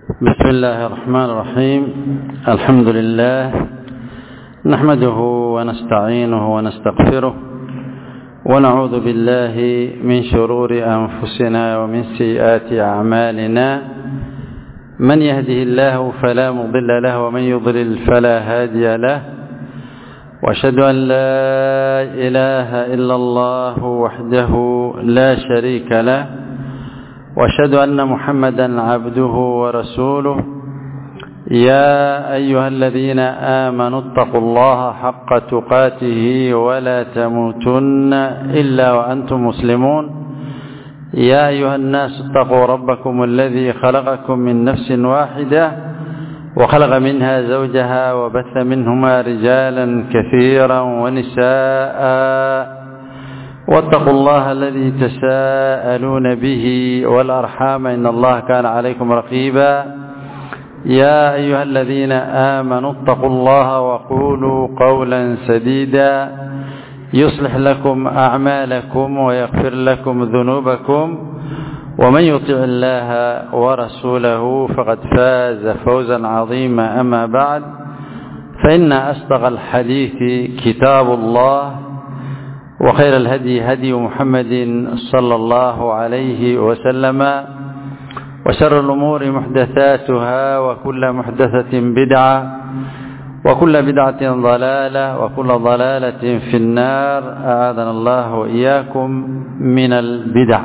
بسم الله الرحمن الرحيم الحمد لله نحمده ونستعينه ونستغفره ونعوذ بالله من شرور أنفسنا ومن سيئات أعمالنا من يهده الله فلا مضل له ومن يضلل فلا هادي له واشهد أن لا إله إلا الله وحده لا شريك له واشهد أن محمدا عبده ورسوله يا أيها الذين آمنوا اتقوا الله حق تقاته ولا تموتن إلا وأنتم مسلمون يا أيها الناس اتقوا ربكم الذي خلقكم من نفس واحدة وخلق منها زوجها وبث منهما رجالا كثيرا ونساء واتقوا الله الذي تساءلون به والأرحام إن الله كان عليكم رقيبا يا أيها الذين آمنوا اتقوا الله وقولوا قولا سديدا يصلح لكم أعمالكم ويغفر لكم ذنوبكم ومن يطع الله ورسوله فقد فاز فوزا عظيما أما بعد فإن أصدق الحديث كتاب الله وخير الهدي هدي محمد صلى الله عليه وسلم وشر الأمور محدثاتها وكل محدثة بدعة وكل بدعة ضلالة وكل ضلالة في النار أعاذنا الله وإياكم من البدع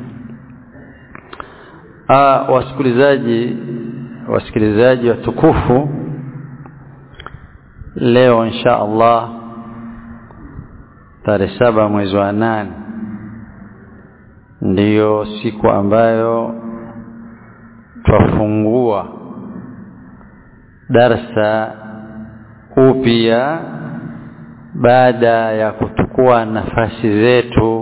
آه wasikilizaji wasikilizaji watukufu leo insha Allah tarehe saba mwezi wa nane ndiyo siku ambayo twafungua darsa upya baada ya kuchukua nafasi zetu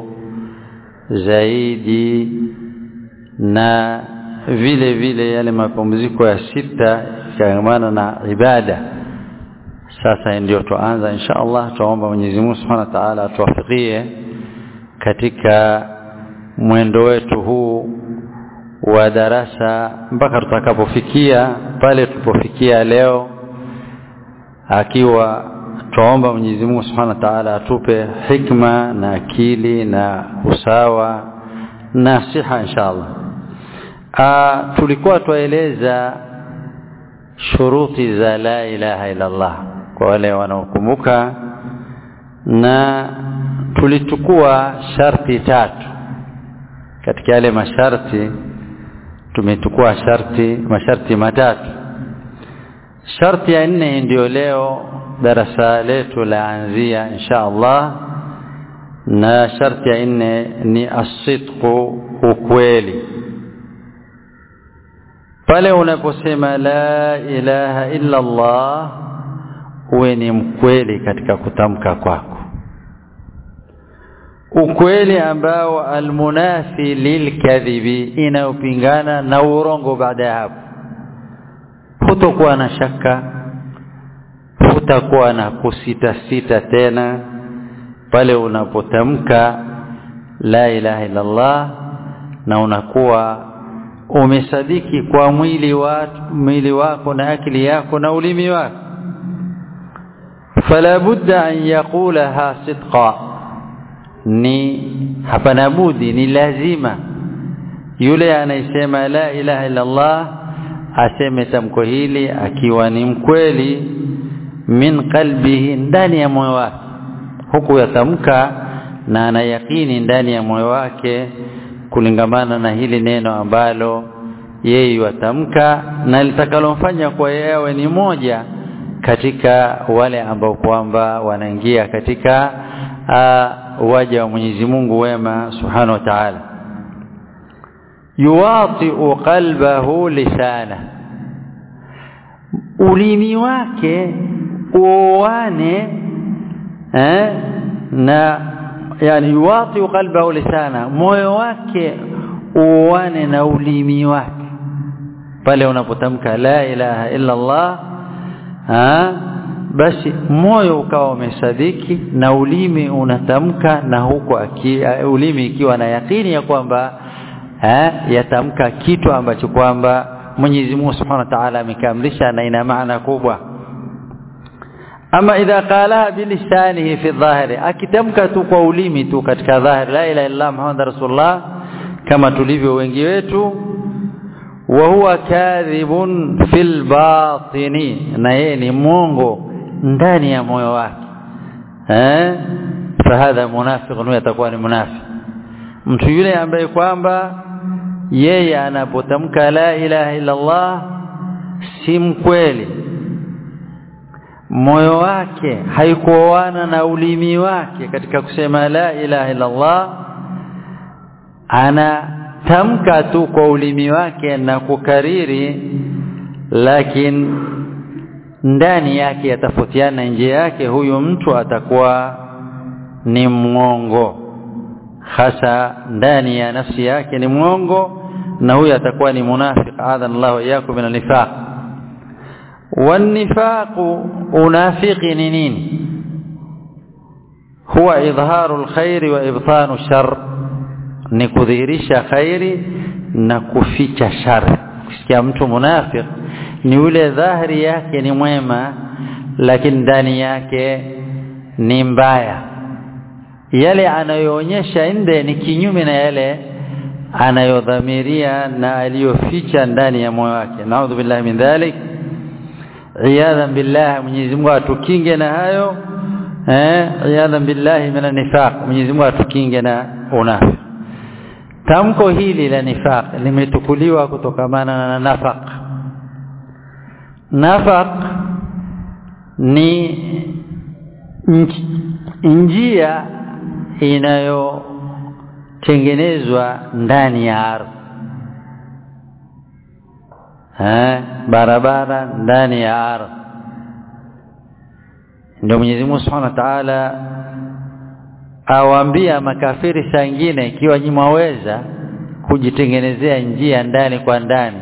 zaidi na vile vile yale mapumziko ya sita yakiamana na ibada sasa ndio tuanza insha Allah tuomba Mwenyezi Mungu Subhanahu wa Ta'ala atuwafikie katika mwendo wetu huu wa darasa mpaka tutakapofikia pale tulipofikia leo akiwa tuomba Mwenyezi Mungu Subhanahu wa Ta'ala atupe hikma na akili na usawa na siha inshallah ah tulikuwa tueleza shuruti za la ilaha illa Allah kwa wale wanaokumbuka na tulichukua sharti tatu katika yale masharti tumechukua sharti masharti matatu sharti ya nne ndio leo darasa letu laanzia insha Allah na sharti ya nne ni asidqu ukweli pale unaposema la ilaha illa Allah uwe ni mkweli katika kutamka kwako ukweli ambao almunafi lilkadhibi inayopingana na urongo baada ya hapo hutokuwa na shaka hutakuwa na kusita sita tena pale unapotamka la ilaha illa Allah na unakuwa umesadiki kwa mwili wa mwili wako na akili yako na ulimi wako fala budda an yaqulaha sidqa ni hapana budi ni lazima yule anayesema la ilaha illa Allah aseme tamko hili akiwa ni mkweli min qalbihi ndani ya moyo wake huku yatamka na anayakini ndani ya moyo wake kulingamana na hili neno ambalo yeye watamka na litakalomfanya kwa yewe ni moja katika wale ambao kwamba wanaingia katika uh, waja wa Mwenyezi Mungu wema Subhanahu wa Ta'ala yuwati qalbahu lisana ulimi wake uoane eh, na yani yuwati qalbahu lisana moyo wake uoane na ulimi wake pale unapotamka la ilaha illa Allah ha basi moyo ukawa umesadiki na ulimi unatamka na huko aki, ulimi ikiwa na yakini ya kwamba eh, yatamka kitu ambacho kwamba Mwenyezi Mungu Subhanahu wa Ta'ala amekamilisha na ina maana kubwa ama idha qalaha bilisanihi fi dhahiri akitamka tu kwa ulimi tu katika dhahiri la ilaha illa Muhammad rasulullah kama tulivyo wengi wetu wa huwa kadhibun fil batini na yeye ni mwongo ndani ya moyo wake eh fahadha munafiqun atakuwa ni munafiq mtu yule ambaye kwamba yeye anapotamka la ilaha illa Allah si mkweli moyo wake haikuoana na ulimi wake katika kusema la ilaha illa Allah anatamka tu kwa ulimi wake na kukariri lakini ndani yake yatafotiana nje yake huyu mtu atakuwa ni mwongo hasa ndani ya nafsi yake ni mwongo na huyu atakuwa ni munafiq adhan Allah iyakum min nifaq والنفاق منافق نين هو إظهار الخير وإبطان الشر نكذيرش خير نكفيش شر كسكيا mtu munafiq ni ule dhahiri yake ni mwema lakini ndani yake ni mbaya yale anayoonyesha nje ni kinyume na yale anayodhamiria na aliyoficha ndani ya moyo wake naudhu billahi min dhalik iyadhan billah Mwenyezi Mungu atukinge na hayo eh iyadhan billahi min nifaq Mwenyezi Mungu atukinge na unafiki tamko hili la nifaq limetukuliwa kutokamana na nafaq nafaq ni njia inayotengenezwa ndani ya ardhi eh barabara ndani ya ardhi ndio Mwenyezi Mungu Subhanahu wa Ta'ala awaambia makafiri saa nyingine ikiwa nyinyi mwaweza kujitengenezea njia ndani kwa ndani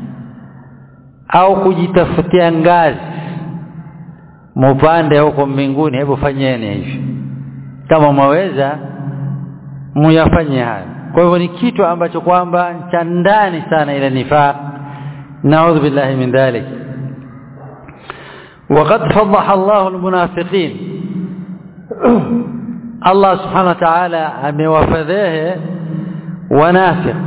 au kujitafutia ngazi mupande huko mbinguni hebu fanyeni hivyo kama mwaweza muyafanye hayo kwa hivyo ni kitu ambacho kwamba cha ndani sana ile nifaq نعوذ بالله من ذلك وقد فضح الله المنافقين الله سبحانه وتعالى اموفذه ونافق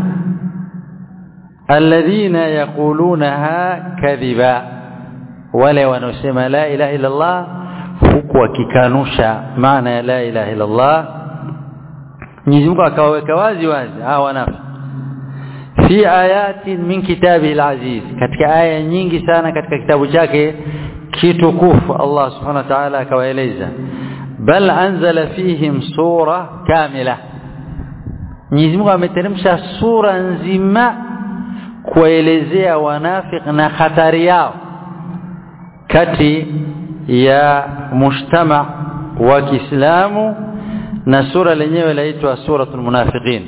الذين يقولونها كذبا wale wanaosema la ilaha illa Allah huku wakikanusha maana ya la ilaha illa Allah Mwenyezi Mungu akawaweka wazi wazi hawa wanafiki fi ayatin min kitabihi alaziz katika aya nyingi sana katika kitabu chake kitukufu Allah subhanahu wa ta'ala akawaeleza bal anzala fihim sura kamila Mwenyezi Mungu ameteremsha sura nzima kuelezea wanafik na hatari yao kati ya mujtama wa Kiislamu na sura lenyewe laitwa suratul munafiqin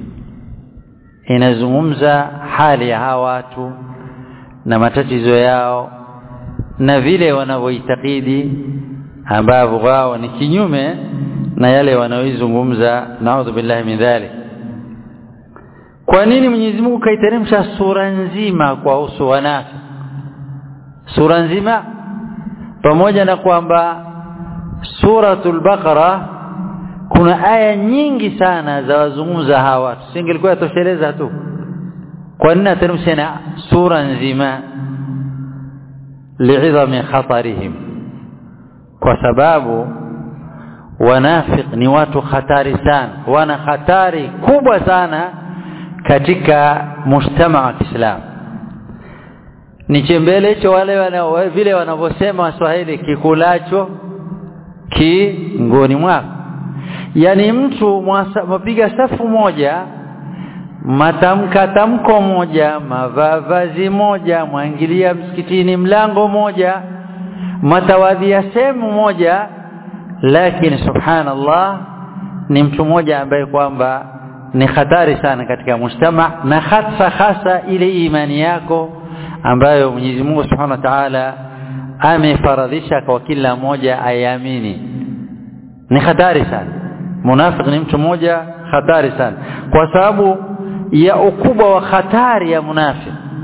inazungumza hali ya hawa watu na matatizo yao na vile wanavyoitakidi ambavyo wao ni kinyume na yale wanaoizungumza naudhu billahi min dhalik kwa nini Mwenyezi Mungu kaiteremsha sura nzima kwa uso wanafi sura nzima pamoja na kwamba suratul baqara kuna aya nyingi sana za wazungumza hawa watu singelikuwa tosheleza tu kwa nini ateremsha na sura nzima li'idhami khatarihim kwa sababu wanafiq ni watu hatari sana wana hatari kubwa sana katika mujtama wa Kiislamu ni chembele hicho wale wana, vile wanavyosema waswahili kikulacho kingoni mwako yani mtu mapiga safu moja matamka tamko moja mavazi moja mwangilia msikitini mlango moja matawadhia sehemu moja lakini subhanallah ni mtu mmoja ambaye kwamba ni hatari sana katika mujtama na hasa hasa ile imani yako ambayo Mwenyezi Mungu Subhanahu wa Ta'ala amefaradhisha kwa kila mmoja ayamini ni hatari sana munafiki ni mtu mmoja hatari sana kwa sababu ya ukubwa wa hatari ya munafiki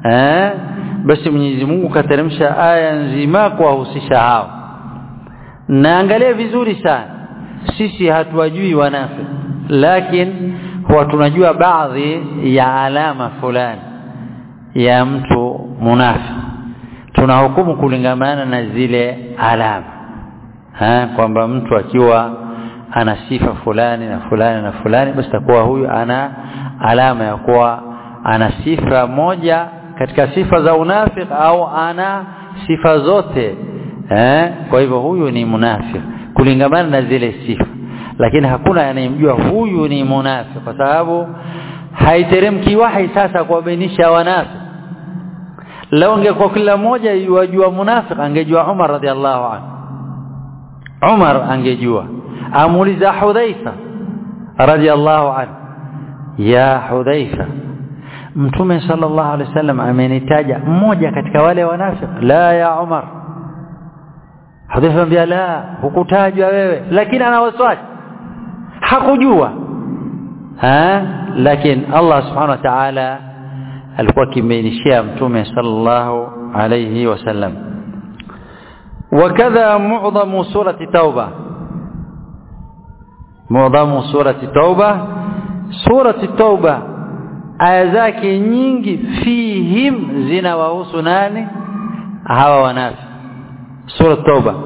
eh basi Mwenyezi Mungu kateremsha aya nzima kuwahusisha hao na angalia vizuri sana sisi hatuwajui wanafiki lakini huwa tunajua baadhi ya alama fulani ya mtu munafiki tunahukumu kulingamana na zile alama ha kwamba mtu akiwa ana sifa fulani na fulani na fulani basi takuwa huyu ana alama ya kuwa ana sifa moja katika sifa za unafiki au ana sifa zote eh kwa hivyo huyu ni munafiki kulingamana na zile sifa lakini hakuna anayemjua huyu ni munafiki kwa sababu haiteremki wahi sasa kuwabainisha wanafiki lao ungekuwa kila mmoja yajua munafiki angejua Umar radhiallahu anhu Umar angejua amuuliza Hudhaifa radhiallahu anhu ya Hudhaifa Mtume sallallahu alaihi wasallam amenitaja mmoja katika wale wanafiki la ya Umar Hudhaifa ambia la hukutajwa wewe lakini ana waswasi hakujua ha lakini Allah subhanahu wa ta'ala alikuwa kimbeinishia mtume sallallahu alayhi wasallam وكذا معظم سورة توبة معظم سورة توبة سورة التوبة aya zake nyingi fihim zinawahusu nani hawa wanafi sura tauba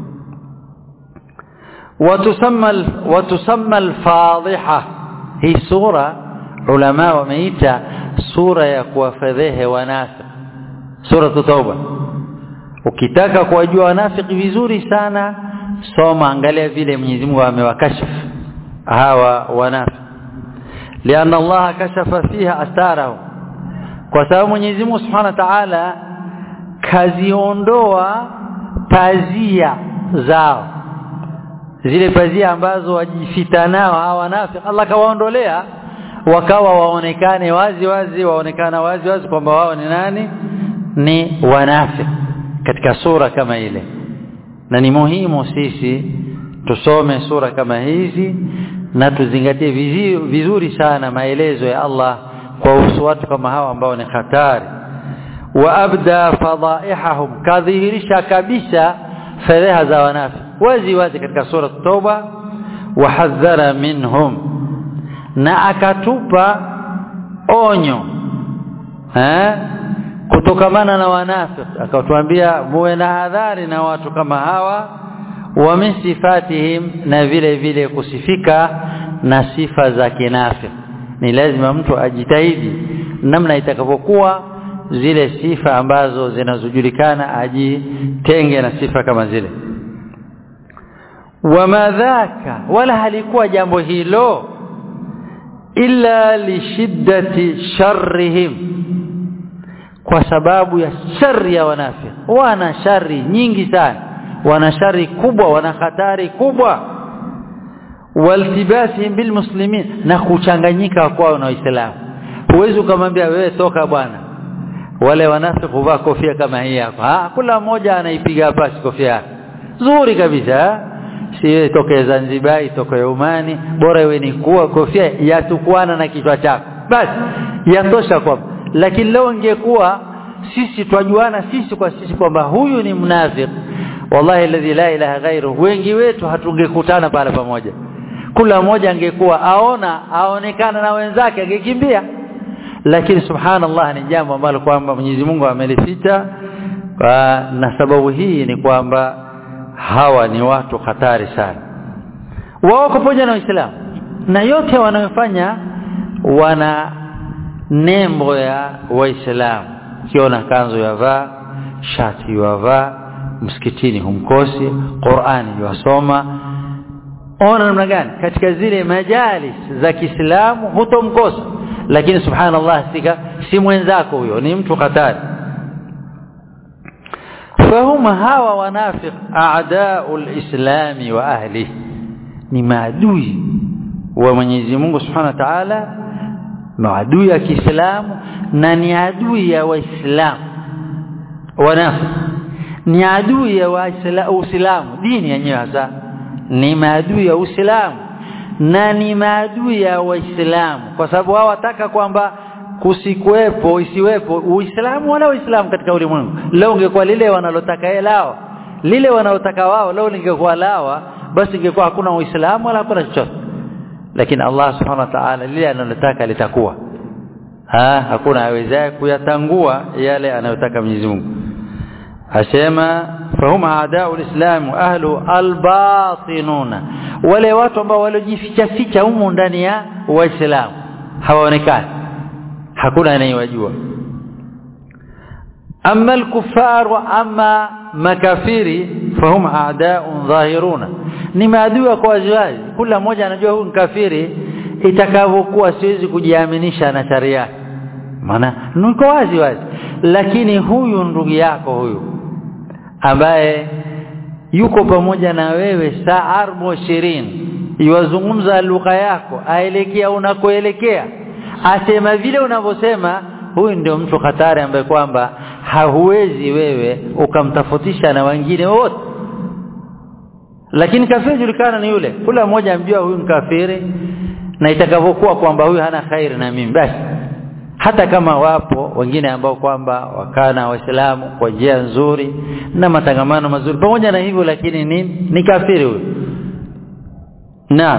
watusamma watusamma al-fadhiha hii sura ulama wameita sura ya kuwafedhehe wanafiki sura tauba ukitaka kuwajua wanafiki vizuri sana soma angalia vile Mwenyezi Mungu amewakashifu hawa wanafiki lianna Allah kashafa fiha astarahum kwa sababu Mwenyezi Mungu Subhanahu wa Ta'ala kaziondoa pazia zao zile pazia ambazo wajifita nao hawa wanafiki Allah kawaondolea wakawa waonekane wazi wazi waonekana wazi wazi kwamba wao ni nani ni wanafiki katika sura kama ile na ni muhimu sisi tusome sura kama hizi na tuzingatie vizuri sana maelezo ya Allah kwa uhusu watu kama hawa ambao ni hatari wa abda fadhaihahum kadhihirisha kabisa fedheha za wanafi wazi wazi katika sura Tauba wa hadhara minhum na akatupa onyo eh kutokamana na wanafiki akatuambia muwe na hadhari na watu kama hawa wa min sifatihim na vile vile kusifika na sifa za kinafiki ni lazima mtu ajitahidi namna itakavyokuwa zile sifa ambazo zinazojulikana ajitenge na sifa kama zile wama dhaka wala halikuwa jambo hilo illa lishiddati sharrihim kwa sababu ya shari ya wanafiki wana shari nyingi sana wana shari kubwa wana hatari kubwa waltibasihim bilmuslimin na kuchanganyika kwao na waislamu huwezi ukamwambia wewe toka bwana wale wanafiki huvaa kofia kama hii hapa ah kila mmoja anaipiga pasi kofia yake nzuri kabisa si wewe toke Zanzibar toke Umani bora iwe ni kuwa kofia yatukwana na kichwa chako basi yatosha kwa lakini leo ingekuwa sisi twajuana sisi kwa sisi kwamba huyu ni mnafiki wallahi alladhi la ilaha ghairu wengi wetu hatungekutana pale pamoja kila mmoja angekuwa aona aonekana na wenzake angekimbia lakini subhanallah ni jambo ambalo kwamba Mwenyezi Mungu amelificha na sababu hii ni kwamba hawa ni watu hatari sana wao pamoja na Uislamu na yote wanayofanya wana nembo ya waislamu kiona kanzu yavaa shati yavaa msikitini humkosi Qur'ani yasoma ona namna gani katika zile majalis za Kiislamu hutomkosa lakini subhanallah sika si mwenzako huyo ni mtu hatari فهم hawa wanafiq a'da'u al-islam wa ahlihi ni maadui wa Mwenyezi Mungu Subhanahu wa Ta'ala maadui ya Kiislamu na ni adui ya Waislamu wanafiq ni adui ya Waislamu dini yenyewe hasa ni maadui ya Uislamu na ni maadui ya Waislamu kwa sababu hao wataka kwamba kusikuwepo isiwepo uislamu wala uislamu katika ulimwengu leo ungekuwa lile wanalotaka yeye lao lile wanalotaka wao leo lingekuwa lawa basi ingekuwa hakuna uislamu wala hakuna chochote lakini Allah subhanahu wa ta'ala lile analotaka litakuwa ha hakuna awezaye kuyatangua yale anayotaka Mwenyezi Mungu asema fahuma aadau alislam ahlu albatinuna wale watu ambao waliojificha ficha humu ndani ya waislamu hawaonekani hakuna anayewajua amma alkuffar wa amma makafiri fahum a'da'un dhahiruna ni maadui kwa waziwazi kila mmoja anajua huyu kafiri itakavyokuwa siwezi kujiaminisha na sharia maana niko wazi wazi lakini huyu ndugu yako huyu ambaye yuko pamoja na wewe saa arbo ishirini iwazungumza lugha yako aelekea unakoelekea asema vile unavyosema huyu ndio mtu hatari ambaye kwamba hauwezi wewe ukamtofautisha na wengine wote lakini kafiri julikana ni yule kila mmoja amjua huyu mkafiri na itakavyokuwa kwamba huyu hana khairi na mimi basi hata kama wapo wengine ambao kwamba wakana waislamu kwa njia nzuri na matangamano mazuri pamoja na hivyo lakini ni ni kafiri huyu na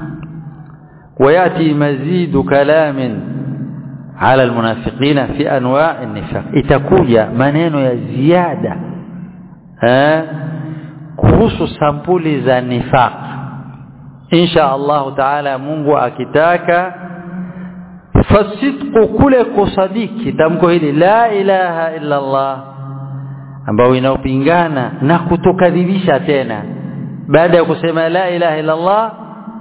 وياتي مزيد كلام على المنافقين في انواع النفاق itakuja maneno ya ziada eh kuhusu sampuli za nifaq insha Allah taala Mungu akitaka fasidqu kule kusadiki tamko hili la ilaha illa Allah ambao inaopingana na kutokadhibisha tena baada ya kusema la ilaha illa Allah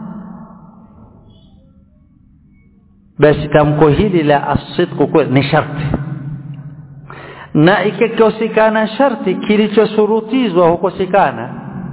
basi tamko hili la asidqu ni sharti na ikikosekana sharti kilichosurutizwa hukosekana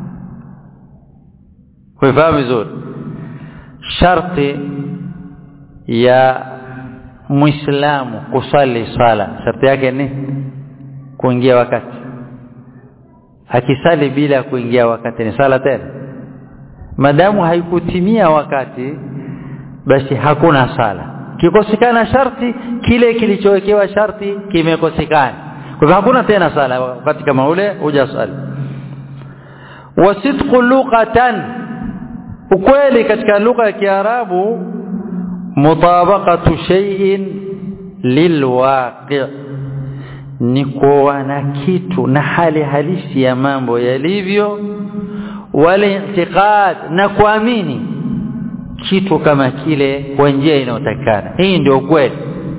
kufahamu vizuri sharti ya muislamu kusali swala sharti yake ni kuingia wakati akisali bila kuingia wakati ni sala tena madamu haikutimia wakati basi hakuna sala kikosekana sharti kile kilichowekewa sharti kimekosekana kwa hivyo hakuna tena sala wakati kama ule hujasali wasidqu lughatan ukweli katika lugha ya Kiarabu mutabaqatu shay'in lilwaqi ni kuona kitu na hali halisi ya mambo yalivyo wale i'tiqad na kuamini kitu kama kile kwa njia inayotakana hii ndio ukweli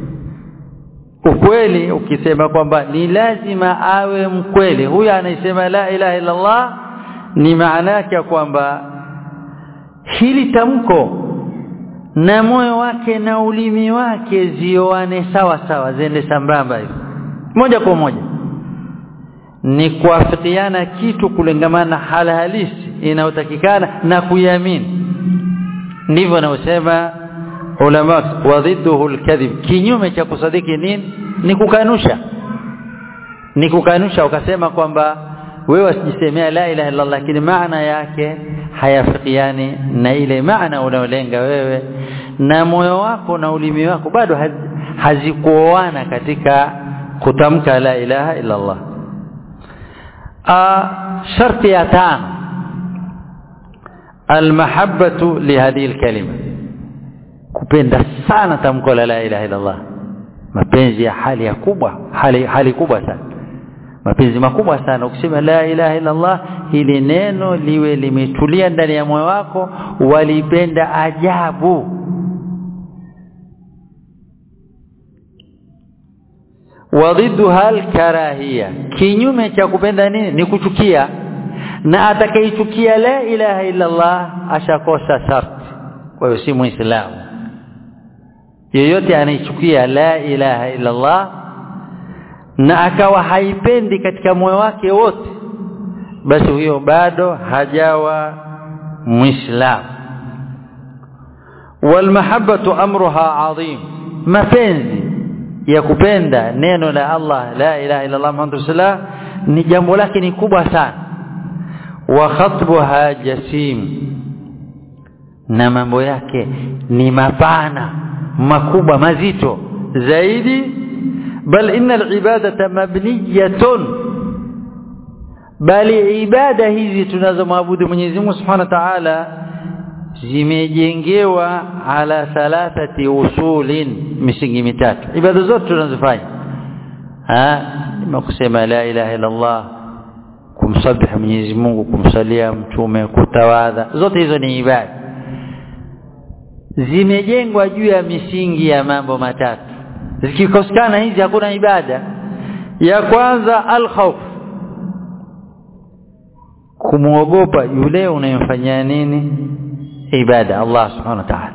ukweli ukisema kwamba ni lazima awe mkweli huyu anayesema la ilaha illa Allah ni maana yake kwamba hili tamko na moyo wake na ulimi wake zioane sawa sawa zende sambamba hivi moja kwa moja ni kuafikiana kitu kulengamana hali halisi inayotakikana na kuiamini ndivyo anaosema ulama wa dhidduhu alkadhib kinyume cha kusadiki nini ni kukanusha ni kukanusha ukasema kwamba wewe usijisemea la ilaha illa Allah lakini maana yake hayafikiani na ile maana unaolenga wewe na moyo wako na ulimi wako bado hazikuoana katika kutamka la ilaha illa Allah a sharti ya tano almahabbatu lihadhihi alkalima kupenda sana tamko la la ilaha illa Allah mapenzi ya hali ya kubwa hali hali kubwa sana mapenzi makubwa sana ukisema la ilaha illa Allah hili neno liwe limetulia ndani ya moyo wako walipenda ajabu wadhidduha alkarahia kinyume cha kupenda nini ni kuchukia na atakayechukia la ilaha illa Allah ashakosa sharti kwa hiyo si muislamu yeyote anayechukia la ilaha illa Allah na akawa haipendi katika moyo wake wote basi huyo bado hajawa muislamu walmahabbatu amruha adhim mapenzi ya kupenda neno la Allah la ilaha illa Allah Muhammadur Rasulullah ni jambo lake ni kubwa sana wa khatbuha jasim na mambo yake ni mapana makubwa mazito zaidi bal inna alibadata mabniyatun bali ibada hizi tunazomwabudu Mwenyezi Mungu Subhanahu wa Ta'ala zimejengewa ala thalathati usulin misingi mitatu ibada zote tunazofanya ah kusema la ilaha illa Allah kumsabihi Mwenyezi Mungu kumsalia mtume kutawadha zote hizo ni ibada zimejengwa juu ya misingi ya mambo matatu zikikosekana hizi hakuna ibada ya kwanza al-khawf kumuogopa yule unayemfanyia nini ibada Allah subhanahu wa ta'ala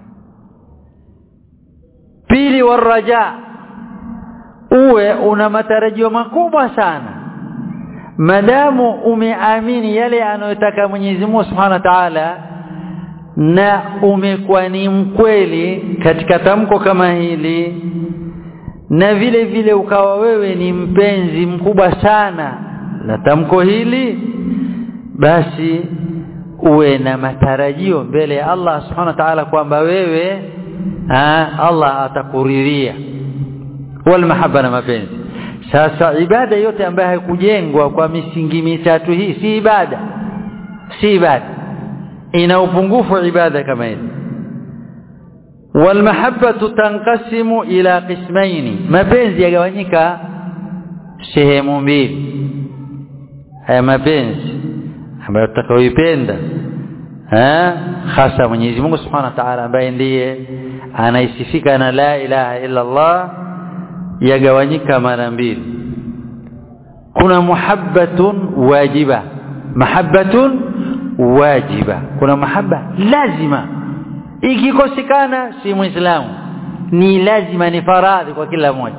pili waraja uwe una matarajio makubwa sana madamu umeamini yale anayotaka Mwenyezi Mungu Subhanahu wa Ta'ala na umekuwa ni mkweli katika tamko kama hili na vile vile ukawa wewe ni mpenzi mkubwa sana la tamko hili basi uwe na matarajio mbele ya Allah Subhanahu wa Ta'ala kwamba wewe ha, Allah atakuridhia wal mahabba na mapenzi sasa ibada yote ambayo haikujengwa kwa misingi mitatu hii si ibada si ibada ina upungufu ibada kama hizi walmahabbatu tanqasimu ila qismaini mapenzi yagawanyika sehemu mbili haya mapenzi ambayo tutakayoipenda eh hasa Mwenyezi Mungu Subhanahu wa Ta'ala ambaye ndiye anaisifika na la ilaha illa Allah yagawanyika mara mbili kuna muhabbatun wajiba mahabbatun wajiba kuna mahaba lazima ikikosekana si muislamu ni lazima ni faradhi kwa kila mmoja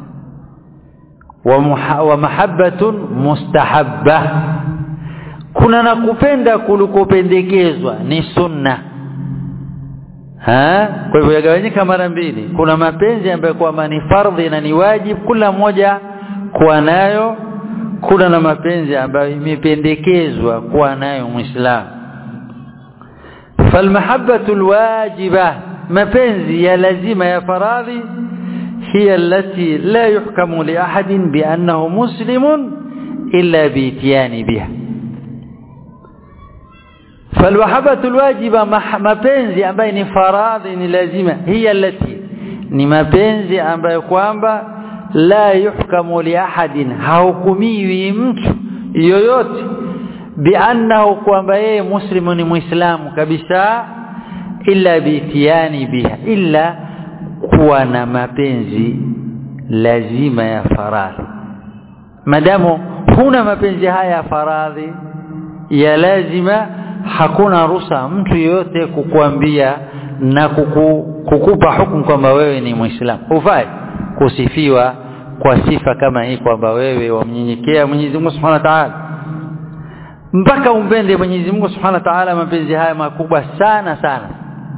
wa, wa mahabbatun mustahabba kuna na kupenda kulikopendekezwa ni sunna ha kwa hivyo yagawanyika mara mbili kuna mapenzi ambayo kwa ni fardhi na ni wajibu kila mmoja kuwa nayo kuna na mapenzi ambayo imependekezwa kuwa nayo muislamu falmahabbatu alwajiba mapenzi ya lazima ya faradhi hiya allati la yuhkamu li ahadin bi annahu muslimun illa bi itiyani biha falmahabbatu alwajiba mapenzi ambayo ni faradhi ni lazima hiya allati ni mapenzi ambayo kwamba la yuhkamu li ahadin hahukumiwi mtu yoyote biannahu kwamba yeye muslimu ni muislamu kabisa illa biitiani biha illa kuwa na mapenzi lazima ya faradhi madamu huna mapenzi haya ya faradhi ya lazima hakuna ruhusa mtu yoyote kukuambia na kuku, kukupa hukumu kwamba wewe ni muislamu hufai kusifiwa kwa sifa kama hii kwamba wewe wamnyenyekea Mwenyezi Mungu Subhanahu wa Ta'ala mpaka umpende Mwenyezi Mungu Subhanahu wa Ta'ala mapenzi haya makubwa sana sana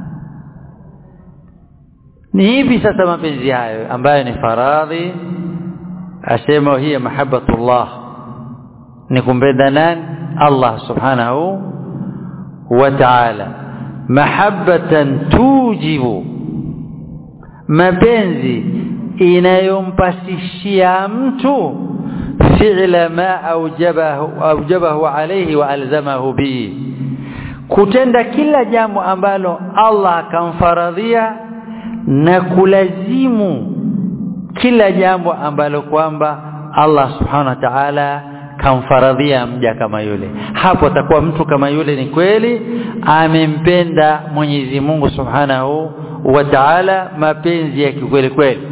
ni hivi sasa mapenzi hayo ambayo ni faradhi asema hiya mahabbatullah ni kumpenda nani Allah Subhanahu wa Ta'ala mahabbatan tujibu mapenzi inayompasishia mtu fi'la ma aujabahu aujabahu alayhi wa alzamahu bi kutenda kila jambo ambalo Allah akamfaradhia na kulazimu kila jambo ambalo kwamba Allah subhanahu wa ta'ala kamfaradhia mja kama yule hapo atakuwa mtu kama yule ni kweli amempenda Mwenyezi Mungu subhanahu wa ta'ala mapenzi ya kikweli kweli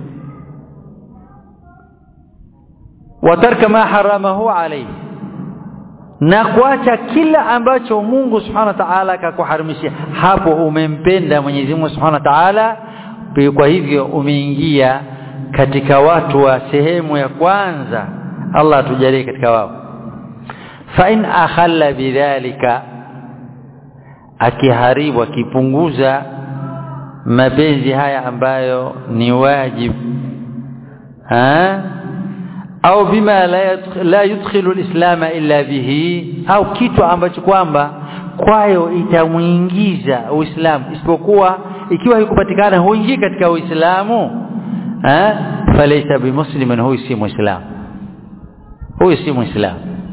watarka ma haramahu alayhi na kuacha kila ambacho Mungu Subhanahu wa Ta'ala akakuharamishia hapo umempenda Mwenyezi Mungu Subhanahu wa Ta'ala kwa hivyo umeingia katika watu wa sehemu ya kwanza Allah tujalie katika wao fa in akhalla bidhalika akiharibu akipunguza mapenzi haya ambayo ni wajibu ha au bima la, la yudkhilu alislam illa bihi au kitu ambacho kwamba kwayo itamuingiza uislamu isipokuwa ikiwa haikupatikana huingii katika uislamu eh falaysa bimuslimin huyu si muislam huyu si muislam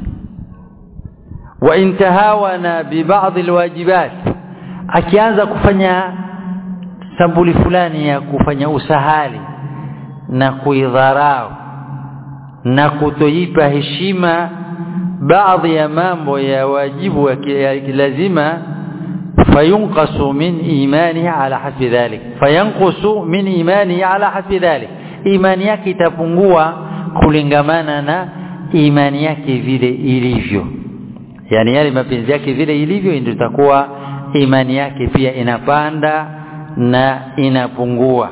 wa intahawana bi ba'd alwajibat akianza kufanya sambuli fulani ya kufanya usahali na kuidharau na kutoipa heshima baadhi ya mambo ya wajibu ya lazima fayunqasu min imanihi ala hasbi dhalik fayanqusu min imanihi ala hasbi dhalik imani yake itapungua kulingamana na imani yake vile ilivyo yani yale mapenzi yake vile ilivyo ndio itakuwa imani yake pia inapanda na inapungua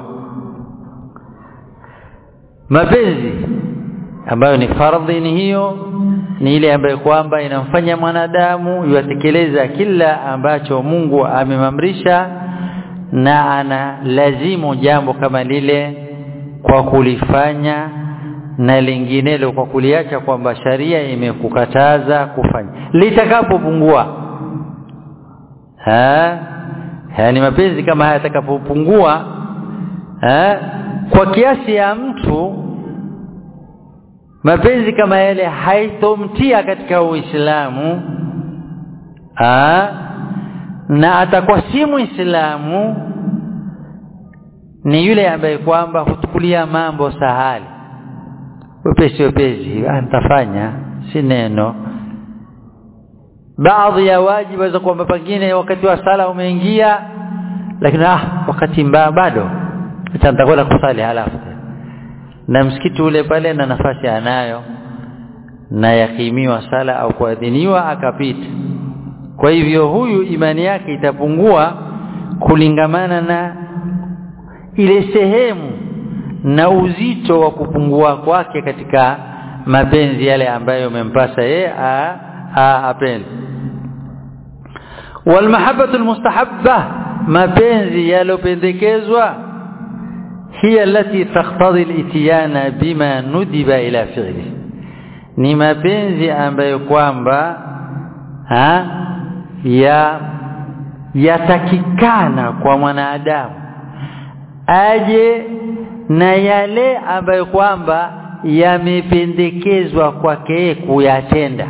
mapenzi ambayo ni fardhi ni hiyo ni ile ambayo kwamba inamfanya mwanadamu yuatekeleza kila ambacho Mungu amemamrisha na ana lazimu jambo kama lile kwa kulifanya na linginelo kwa kuliacha kwamba sharia imekukataza kufanya litakapopungua ha yani mapenzi kama haya yatakapopungua ha kwa kiasi ya mtu mapenzi kama yale haitomtia katika Uislamu na atakuwa si Muislamu ni yule ambaye kwamba hutukulia mambo sahali wepesi wepesi nitafanya si neno baadhi ya wajibu za kwamba pengine wakati wa sala umeingia lakini ah wakati mbaya bado nitakwenda kusali halafu na msikiti ule pale na nafasi anayo na yakimiwa sala au kuadhiniwa akapita kwa hivyo huyu imani yake itapungua kulingamana na ile sehemu na uzito wa kupungua kwake katika mapenzi yale ambayo umempasa yeye apende walmahabbatu almustahabba mapenzi yalopendekezwa hiya allati taqtadi al-ityana bima nudiba ila fi'li ni mapenzi ambayo kwamba ha ya yatakikana kwa mwanadamu aje na yale ambayo kwamba yamependekezwa kwake kuyatenda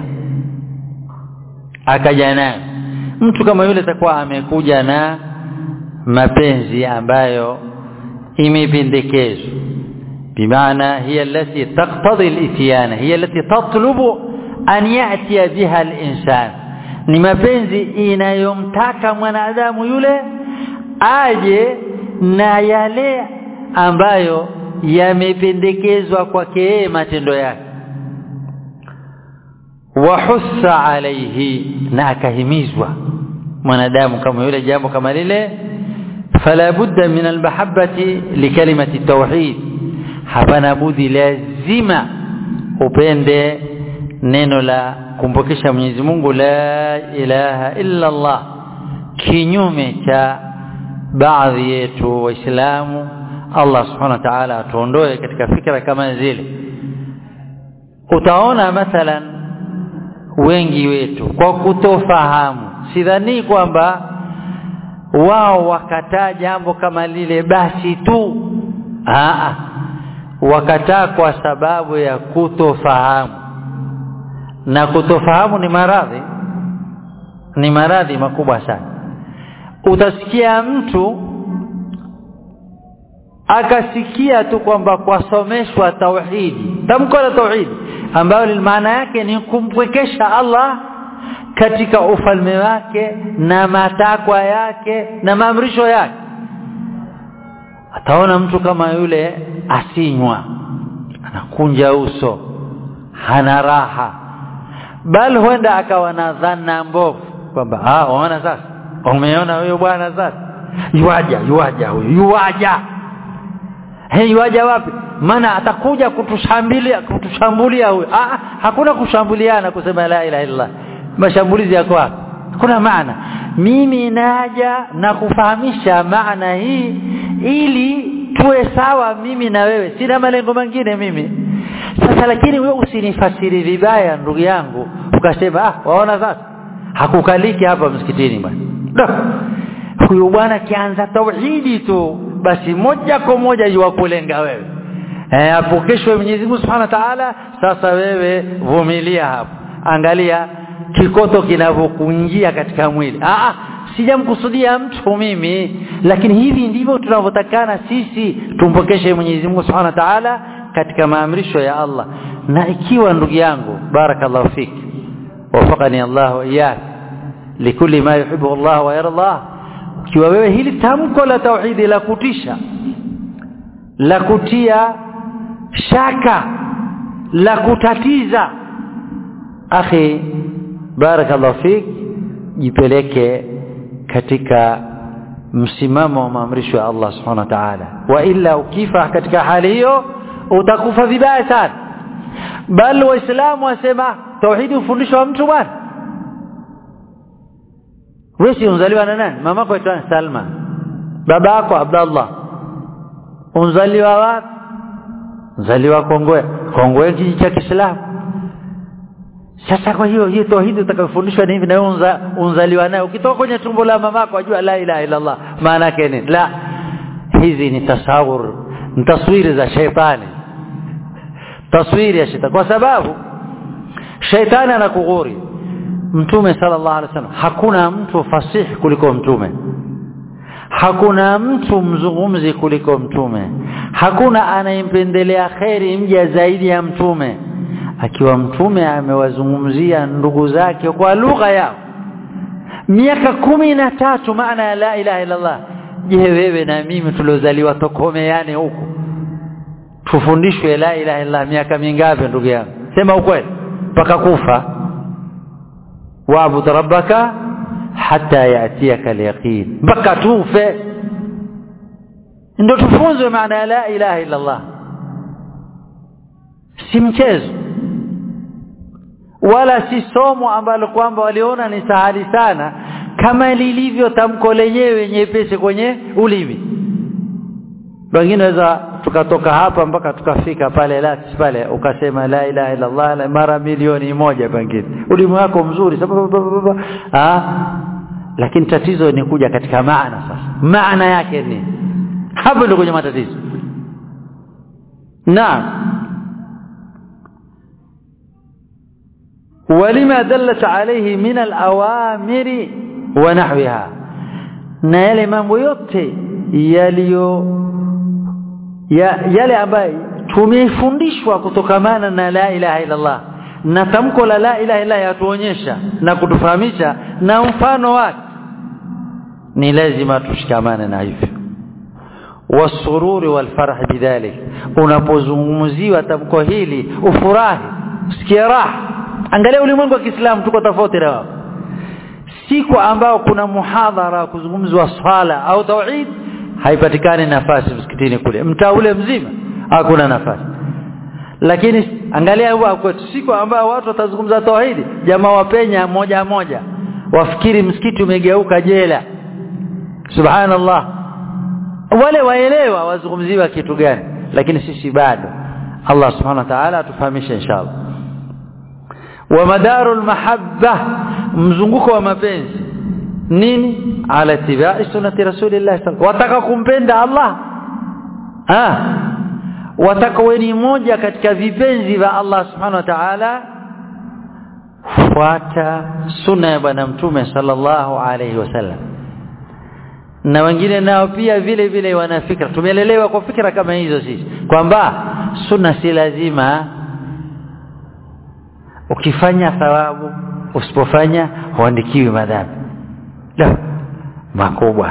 akaja nayo mtu kama yule atakuwa amekuja na mapenzi ambayo imependekezwa bimaana hiya allati taqtadi al-ityana hiya allati tatlubu an ya'tiya biha al-insan ni mapenzi inayomtaka mwanadamu yule aje na yale ambayo yamependekezwa kwake yeye matendo yake wahussa alaihi na akahimizwa mwanadamu kama yule jambo kama lile fala budda min almahabbati likalimati tauhid hapana budi lazima upende neno la kumpokesha Mwenyezi Mungu la ilaha illa Allah kinyume cha baadhi yetu waislamu Allah subhanahu wa ta'ala atuondoe katika fikra kama zile utaona mathalan wengi wetu kwa kutofahamu sidhani kwamba wao wakataa jambo kama lile basi tu aa wakataa kwa sababu ya kutofahamu na kutofahamu ni maradhi ni maradhi makubwa sana utasikia mtu akasikia tu kwamba kwasomeshwa tauhidi tamko la tauhidi ambayo maana yake ni kumpwekesha Allah katika ufalme wake na matakwa yake na maamrisho yake ataona mtu kama yule asinywa anakunja uso hana raha bali huenda akawa na dhana mbovu kwamba ah unaona sasa umeona huyo bwana sasa yuaja yuaja huyo yuaja hey yuaja wapi maana atakuja kutushambulia kutushambulia huyo ah hakuna kushambuliana kusema la ilaha illallah mashambulizi yako wapi kuna maana mimi naja na kufahamisha maana hii ili tuwe sawa mimi na wewe sina malengo mengine mimi sasa lakini wewe usinifasiri vibaya ndugu yangu ukasema ah waona sasa hakukaliki hapa msikitini bwana huyu bwana kianza tauhidi tu basi moja kwa moja yuwakulenga wewe eh apokeshwe Mwenyezi Mungu Subhanahu wa Ta'ala sasa wewe vumilia hapo angalia kikoto kinavyokuingia katika mwili ah ah sijamkusudia mtu mimi lakini hivi ndivyo tunavyotakana sisi tumpokeshe Mwenyezi Mungu Subhanahu wa Ta'ala katika maamrisho ya Allah na ikiwa ndugu yangu barakallahu fik wafaqani Allah wa iyyak likulli ma yuhibbu Allah wa yarda ikiwa wewe hili tamko la tauhidi la kutisha la kutia shaka la kutatiza akhi barakallahu fik jipeleke katika msimamo wa maamrisho ya Allah subhanahu wa ta'ala wa illa ukifa katika hali hiyo utakufa vibaya sana bal waislamu wasema tauhidi ufundishwa mtu bwana wewe si unzaliwa na nani mamako aitwa Salma baba yako Abdullah unzaliwa wapi unzaliwa Kongwe Kongwe kijiji cha Kiislamu sasa kwa hiyo hiyo tauhidi utakayofundishwa ni hivi na wewe unzaliwa nayo ukitoka kwenye tumbo la mamako ajua la ilaha illa Allah maana yake nini la hizi ni tasawur ni taswiri za sheitani taswiri ya shetani kwa sababu sheitani anakughuri mtume sallallahu alaihi wasallam hakuna mtu fasihi kuliko mtume hakuna mtu mzungumzi kuliko mtume hakuna anayempendelea kheri mja zaidi ya mtume akiwa mtume amewazungumzia ndugu zake kwa lugha yao miaka kumi na tatu maana ya la ilaha illa Allah je wewe na mimi tuliozaliwa tokomeane huku tufundishwe la ilaha illa miaka mingapi ndugu yangu sema ukweli mpaka kufa wa'bud rabbaka hatta yatiyaka al-yaqin mpaka tufe ndio tufunzwe maana ya la ilaha illa Allah si mchezo wala si somo ambalo kwamba waliona ni sahali sana kama lilivyo tamko lenyewe nyepesi kwenye ulimi wengine waweza tukatoka hapa mpaka tukafika pale lati pale ukasema la ilaha illa Allah mara milioni moja pengine ulimi wako mzuri sababu ah lakini tatizo ni kuja katika maana sasa maana yake ni hapo ndio kwenye matatizo naam ولما دلت عليه من الأوامر ونحوها na yale mambo yote yaliyo ya, yale ambayo tumefundishwa kutokamana na la ilaha illa Allah na tamko la la ilaha illa yatuonyesha na kutufahamisha na mfano wake ni lazima tushikamane na hivyo wasururi walfarah bidhalik unapozungumziwa tamko hili ufurahi usikie raha angalia ulimwengu wa Kiislamu tuko tofauti na wao siku ambao kuna muhadhara kuzungumzwa swala au tauhid haipatikani nafasi msikitini kule mtaa ule mzima hakuna nafasi lakini angalia huwa kwetu siku ambao watu watazungumza tauhidi jamaa wapenya moja moja wafikiri msikiti umegeuka jela subhanallah wale waelewa wazungumziwa kitu gani lakini sisi bado Allah subhanahu wa ta'ala atufahamishe inshallah wa madarul mahabba mzunguko wa mapenzi nini ala tibai sunnati rasulillah wataka kumpenda Allah ah wataka weni moja katika vipenzi vya Allah subhanahu wa ta'ala fuata sunna ya bwana mtume sallallahu alayhi wasallam na wengine nao pia vile vile wana fikra tumelelewa kwa fikra kama hizo sisi kwamba sunna si lazima ukifanya thawabu usipofanya huandikiwi madhambi la makubwa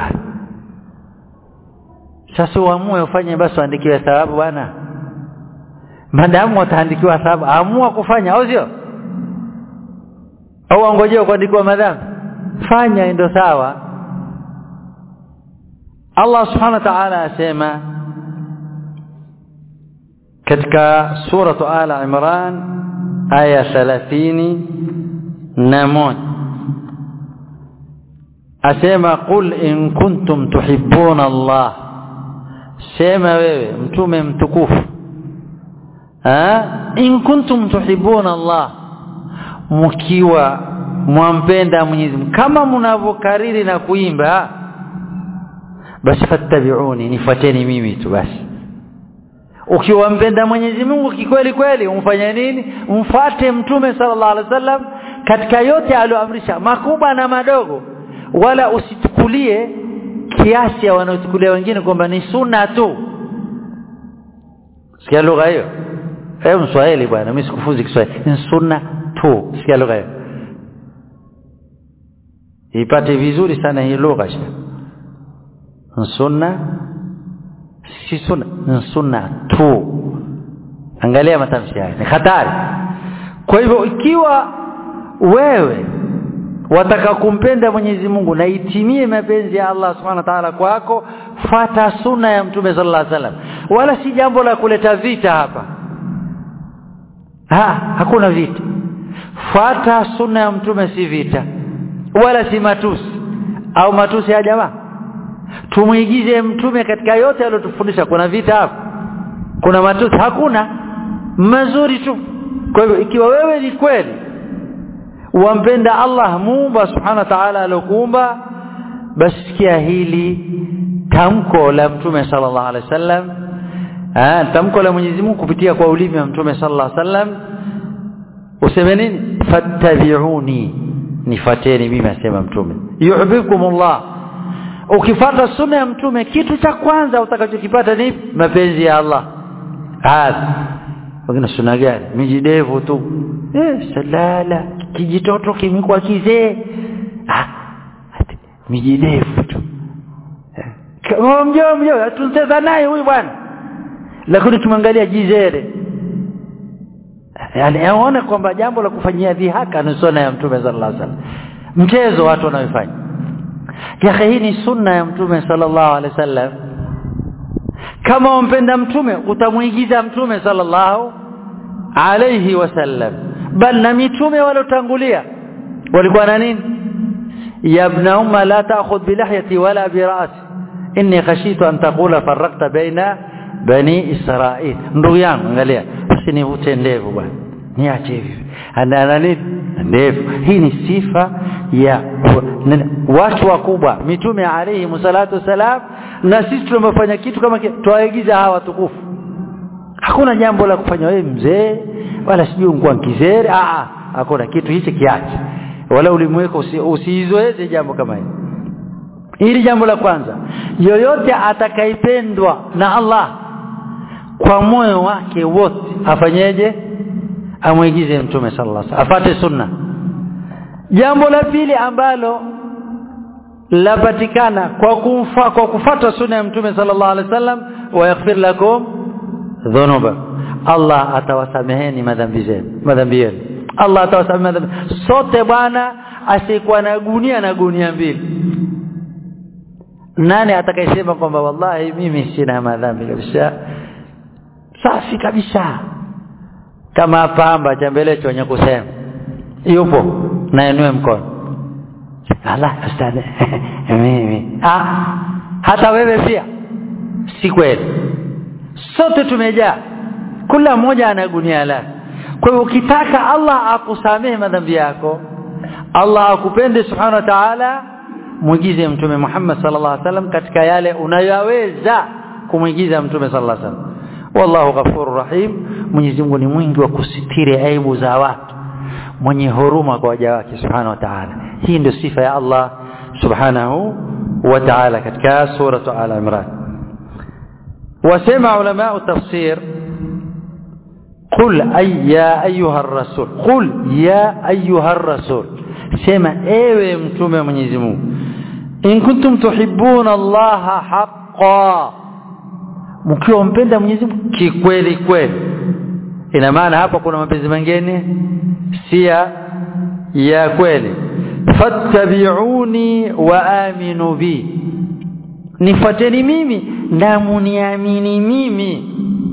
sasa uamue ufanye basi uandikiwe thawabu bwana madamu utaandikiwa thawabu amua kufanya au sio au angojea kuandikiwa madhambi fanya ndio sawa Allah subhanahu wa ta'ala asema katika suratu ala imran aya 30 na moja asema qul in kuntum tuhibbuna Allah sema wewe mtume mtukufu ha in kuntum tuhibbuna Allah mkiwa mwampenda Mwenyezi Mungu kama mnavyokariri na kuimba basi fattabi'uni nifuateni mimi tu basi ukiwampenda Mwenyezi Mungu kikweli kweli umfanye nini umfate mtume sallallahu alaihi wasallam katika yote aliyoamrisha makubwa na madogo wala usitukulie kiasi ya wanaochukulia wengine kwamba ni sunna tu sikia lugha hiyo hebu mswahili bwana mimi sikufunzi Kiswahili ni sunna tu sikia lugha hiyo ipate vizuri sana hii lugha sunna si sunna ni sunna tu angalia matamshi haya ni hatari kwa hivyo ikiwa wewe wataka kumpenda Mwenyezi Mungu na itimie mapenzi ya Allah Subhanahu wa Ta'ala kwako fata sunna ya Mtume sallallahu alaihi wasallam wala si jambo la kuleta vita hapa ha hakuna vita fata sunna ya Mtume si vita wala si matusi au matusi ya jamaa tumuigize mtume katika yote aliyotufundisha kuna vita hapa kuna matusi hakuna mazuri tu kwa hivyo ikiwa wewe ni kweli wampenda Allah muumba subhanahu wa ta'ala alokuumba basi sikia hili tamko la mtume sallallahu alaihi wasallam ah tamko la Mwenyezi Mungu kupitia kwa ulimi wa mtume sallallahu alaihi wasallam useme nini fattabi'uni nifateni mimi asema mtume yuhibbukumullah ukifata sunna ya mtume kitu cha kwanza utakachokipata ni mapenzi ya Allah hadha wengine sunna gani mijidevu tu eh salala kijitoto kimekuwa kizee ah mijidevu tu kama mjoo mjoo tunacheza naye huyu bwana lakini tumwangalia jizere yani aone kwamba jambo la kufanyia dhihaka ni sunna ya mtume sallallahu alaihi wasallam mchezo watu wanaofanya ya hii ni sunna ya mtume sallallahu alaihi wasallam kama umpenda mtume utamuigiza mtume sallallahu alaihi wasallam bal na mitume walotangulia walikuwa na nini ya ibn umma la ta'khudh bi lihyati wala bi ra'si inni khashitu an taqula farraqta baina bani israil ndugu yangu angalia usinivute ndevu bwana niache hivi ana nini ndevu hii ni sifa ya watu wakubwa mitume alayhi msalatu wasalam na sisi tumefanya kitu kama tuwaigiza hawa tukufu hakuna jambo la kufanya wewe mzee wala sijui ungua kizere ah hakuna kitu hichi kiache wala ulimweka usiizoeze jambo kama hili hili jambo la kwanza yoyote atakaipendwa na Allah kwa moyo wake wote afanyeje amwigize mtume sallallahu alaihi wasallam afate sunna jambo la pili ambalo lapatikana kwa kumfa kwa kufata sunna ya mtume sallallahu alaihi wasallam wa yaghfir lakum dhunuba Allah atawasameheni madhambi zenu madhambi yenu Allah atawasamehe madhambi sote bwana asikuwa na gunia na gunia mbili nani atakayesema kwamba wallahi mimi sina madhambi kabisa safi kabisa kama pamba cha mbele chenye kusema yupo na inue mkono Allah ustadhi mimi ah hata wewe pia si kweli sote tumejaa kila mmoja ana gunia lake kwa hiyo ukitaka Allah akusamehe madhambi yako Allah akupende subhanahu wa ta'ala muigize mtume Muhammad sallallahu alaihi wasallam katika yale unayoweza kumuigiza mtume sallallahu alaihi wasallam wallahu ghafurur rahim Mwenyezi Mungu ni mwingi wa kusitiri aibu za watu mwenye huruma kwa waja wake subhanahu wa ta'ala hii ndio sifa ya Allah subhanahu wa ta'ala katika sura al imran wasema ulama tafsir قل أي يا أيها الرسول قل يا أيها الرسول سمع ايوه متومه Mwenyezi Mungu in kuntum tuhibbuna Allah haqqan mkiwa mpenda Mwenyezi Mungu kikweli kweli ina maana hapa kuna mapenzi mengine si ya kweli fattabi'uni wa aminu bi nifuateni mimi na muniamini mimi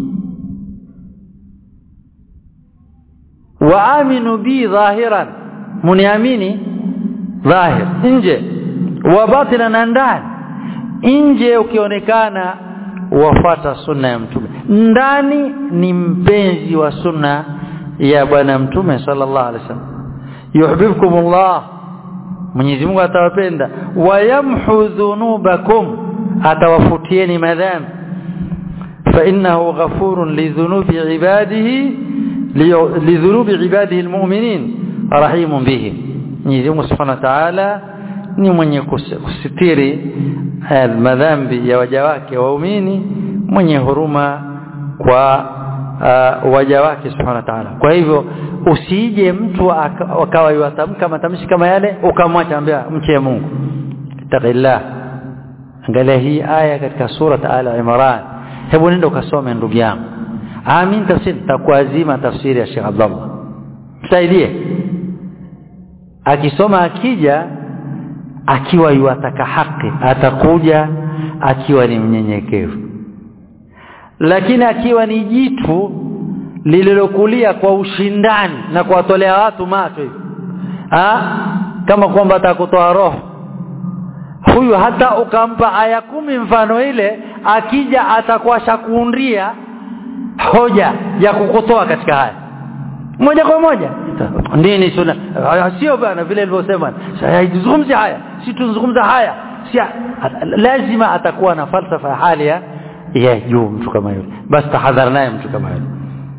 wa aminu bi dhahiran muniamini dhahir nje wa batina na ndani nje ukionekana wafata sunna ya mtume ndani ni mpenzi wa sunna ya bwana mtume sallallahu alaihi wasallam yuhibbukumullah Mwenyezi Mungu atawapenda wayamhu dhunubakum atawafutieni madhambi فإنه غفور لذنوب عباده لذنوب عباده المؤمنين رحيم به Mwenyezi Mungu Subhanahu wa Ta'ala ni mwenye kusitiri madhambi ya waja wake waumini mwenye huruma kwa uh, waja wake Subhanahu wa Ta'ala kwa hivyo usije mtu akawa yatamka matamshi kama yale ukamwacha ambia mche Mungu taqillah angalia hii aya katika surat al-Imran hebu nenda ukasome ndugu yangu amin tafsiri takuazima tafsiri ya Sheikh Abdullah msaidie akisoma akija akiwa yuataka haki atakuja akiwa ni mnyenyekevu lakini akiwa ni jitu lililokulia kwa ushindani na kuwatolea watu macho hivi kama kwamba atakutoa roho huyu hata ukampa aya kumi mfano ile akija atakuwa shakuundia hoja ya kukutoa katika haya moja kwa moja nini sunna sio bana vile nilivyosema haizungumzi haya si tuzungumza haya si lazima atakuwa na falsafa ya hali ya ya juu mtu kama yule basi tahadhari naye mtu kama yule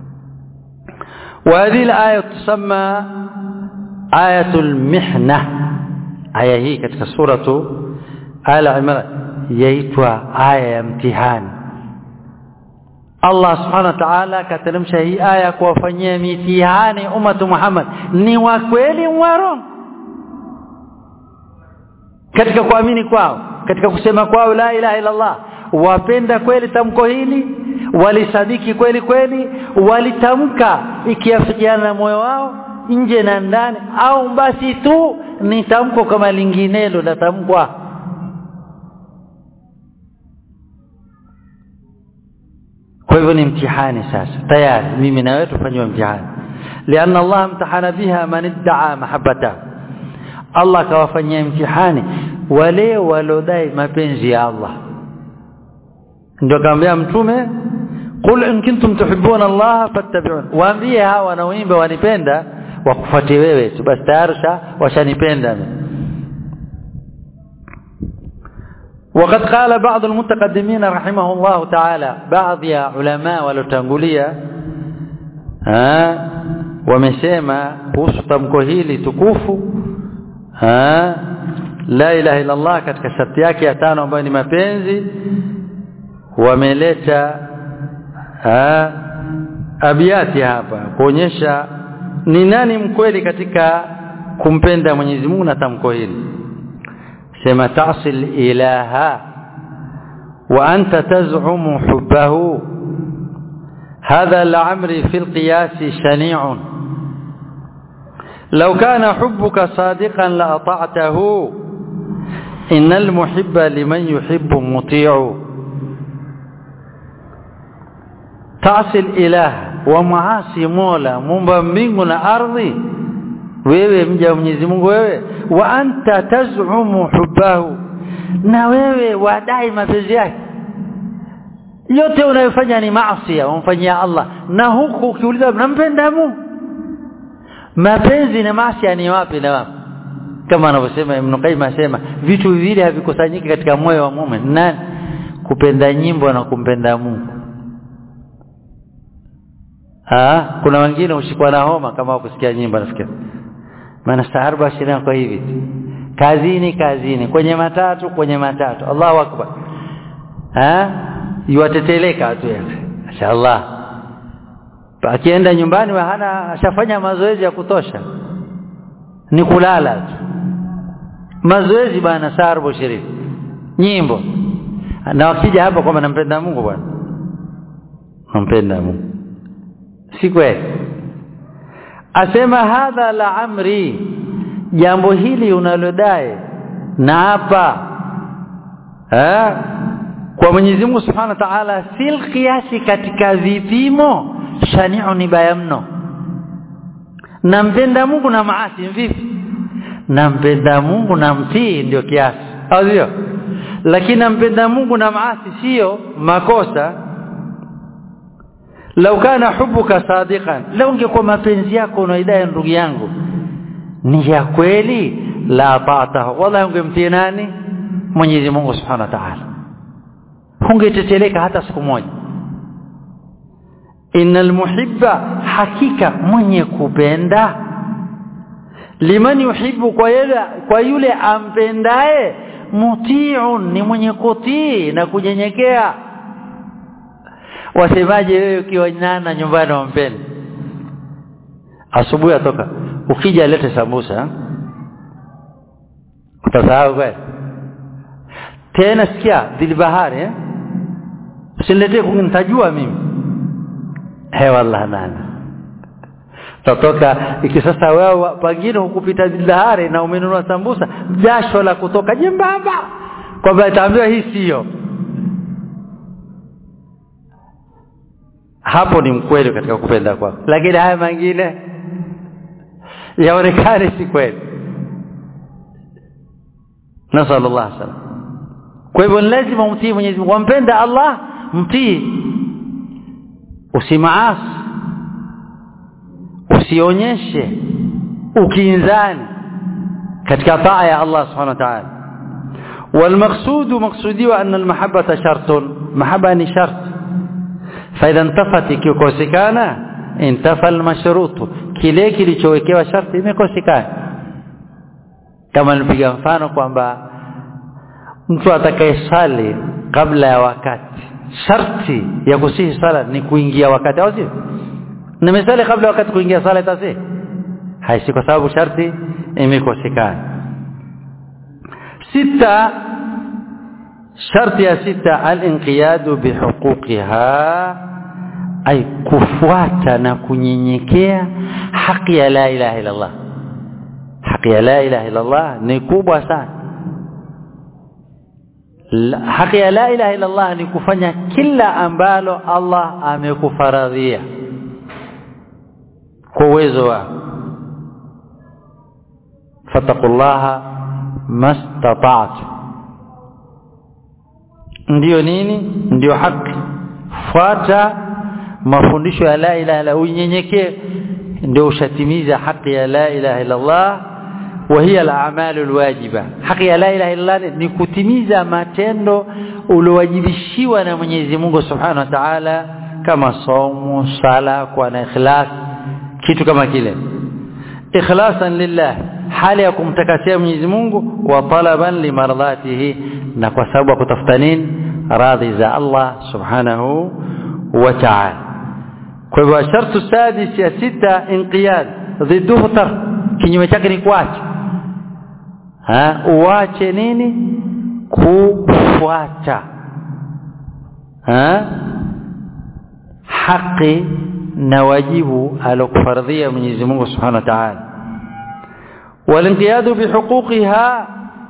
وهذه الآية تسمى آية المحنة آية هي katika suratu آل عمران yaitwa aya ya mtihani Allah subhanahu wa ta'ala kateremsha hii aya kuwafanyia mitihani ummatu Muhammad ni wa kweli warongo katika kuamini kwao katika kusema kwao la ilaha illa Allah wapenda kweli tamko hili walisadiki kweli kweli walitamka ikiafikiana na moyo wao nje na ndani au basi tu ni tamko kama linginelo la tamkwa kwa hivyo ni mtihani sasa tayari mimi na wewe tufanywe mtihani lianna Allah mtahana biha man idda'a mahabbata Allah kawafanyia mtihani wale walodai mapenzi ya Allah ndio kaambia mtume qul in kuntum tuhibbuna Allah fattabi'un waambie hawa wanaoimba wanipenda wakufuate wewe tu basi tayari washanipenda وقد قال بعض المتقدمين رحمه الله تعالى بعض يا علماء waliotangulia wamesema kuhusu tamko hili tukufu la ilaha illa Allah katika sharti yake ya tano ambayo ni mapenzi wameleta abiati hapa kuonyesha ni nani mkweli katika kumpenda Mwenyezi Mungu na tamko hili sema tasil ilaha wa anta taz'umu hubbahu هذا لعمري في القياس شنيع لو كان حبك صادقا لأطعته إن المحب لمن يحب مطيع تعصي الإله ومعاصي مولا مumba mbingu na ardhi wewe mja wa Mwenyezi Mungu wewe wa anta tazumu hubbahu na wewe wadai mapenzi yake yote unayofanya ni maasi umfanyia Allah na huku ukiuliza mnampenda Mungu mapenzi na maasi ni wapi na wapi kama anavyosema Ibn Qayyim asema vitu viwili havikusanyiki katika moyo wa muumini nani kupenda nyimbo na kumpenda Mungu ah kuna wengine ushikwa na homa kama kusikia nyimbo nafikiri maana staarba shina kwa hivi kazini kazini kwenye matatu kwenye matatu Allahu akbar ah yuateteleka tu yake mashaallah akienda nyumbani hana ashafanya mazoezi ya kutosha ni kulala tu mazoezi bana sarbo shiriki nyimbo na wakija hapa kwamba nampenda Mungu bwana nampenda Mungu si kweli asema hadha la amri jambo hili unalodai na hapa eh kwa Mwenyezi Mungu Subhanahu wa Ta'ala sil kiasi katika vipimo shani'u ni baya mno nampenda Mungu na maasi vipi nampenda Mungu na mtii ndio kiasi au sio lakini nampenda Mungu na maasi sio makosa lau kana hubuka sadiqan lau ungekuwa mapenzi yako unaidai ndugu yangu ni ya kweli la taatahu wala ungemtii nani Mwenyezi Mungu Subhanahu wa Ta'ala hungeteteleka hata siku moja innal muhibba hakika mwenye kupenda liman yuhibbu kwa yule kwa yule ampendaye muti'un ni mwenye kutii na kunyenyekea wasemaje wewe ukiwa nana nyumbani wampenda asubuhi atoka ukija lete sambusa utasahau kweli tena sikia dilbahari eh usiniletee kunitajua mimi he wallahi nana tatoka ikisasa wewe pengine hukupita dilbahari na umenunua sambusa jasho la kutoka jembamba kwamba itaambiwa hii sio hapo ni mkweli katika kupenda kwako lakini haya mengine yaonekane si kweli nasal Allah salam kwa hivyo lazima umtii Mwenyezi Mungu wampenda Allah mtii usimaasi usionyeshe ukinzani katika taa ya Allah subhanahu wa ta'ala والمقصود مقصودي أن المحبة شرط محبة شرط فإذا انتفت كيكوسكانا انتفى المشروط kile kilichowekewa sharti imekosekana kama nipiga mfano kwamba mtu atakayesali kabla ya wakati sharti ya kusihi sala ni kuingia wakati au sio nimesali kabla ya wakati kuingia sala itasi haisi kwa sababu sharti imekosekana sita sharti ya sita al-inqiyadu bihuquqiha ay kufuata na kunyenyekea haki ya la ilaha illa Allah haki ya la ilaha illa Allah ni kubwa sana haki ya la ilaha illa Allah ni kufanya kila ambalo Allah amekufaradhia kwa uwezo wako fattaqullaha mastata'tu ndiyo nini ndiyo haki fuata mafundisho ya la ilaha illa unyenyekee ndio ushatimiza haki ya la ilaha illa Allah wa hiya al-a'mal al-wajiba haki ya la ilaha illa Allah ni kutimiza matendo uliowajibishiwa na Mwenyezi Mungu Subhanahu wa Ta'ala kama somo sala kwa na ikhlas kitu kama kile ikhlasan lillah hali ya kumtakasia Mwenyezi Mungu wa talaban limardatihi na kwa sababu ya kutafuta nini radhi za Allah Subhanahu wa Ta'ala kwa hivyo shartu sadis ya sita inqiyad dhidduhu tar kinyume chake ni kuacha ha uache nini kufuata ha haki na wajibu alokufardhia Mwenyezi Mungu Subhanahu wa Ta'ala walinqiyadu bihuquqiha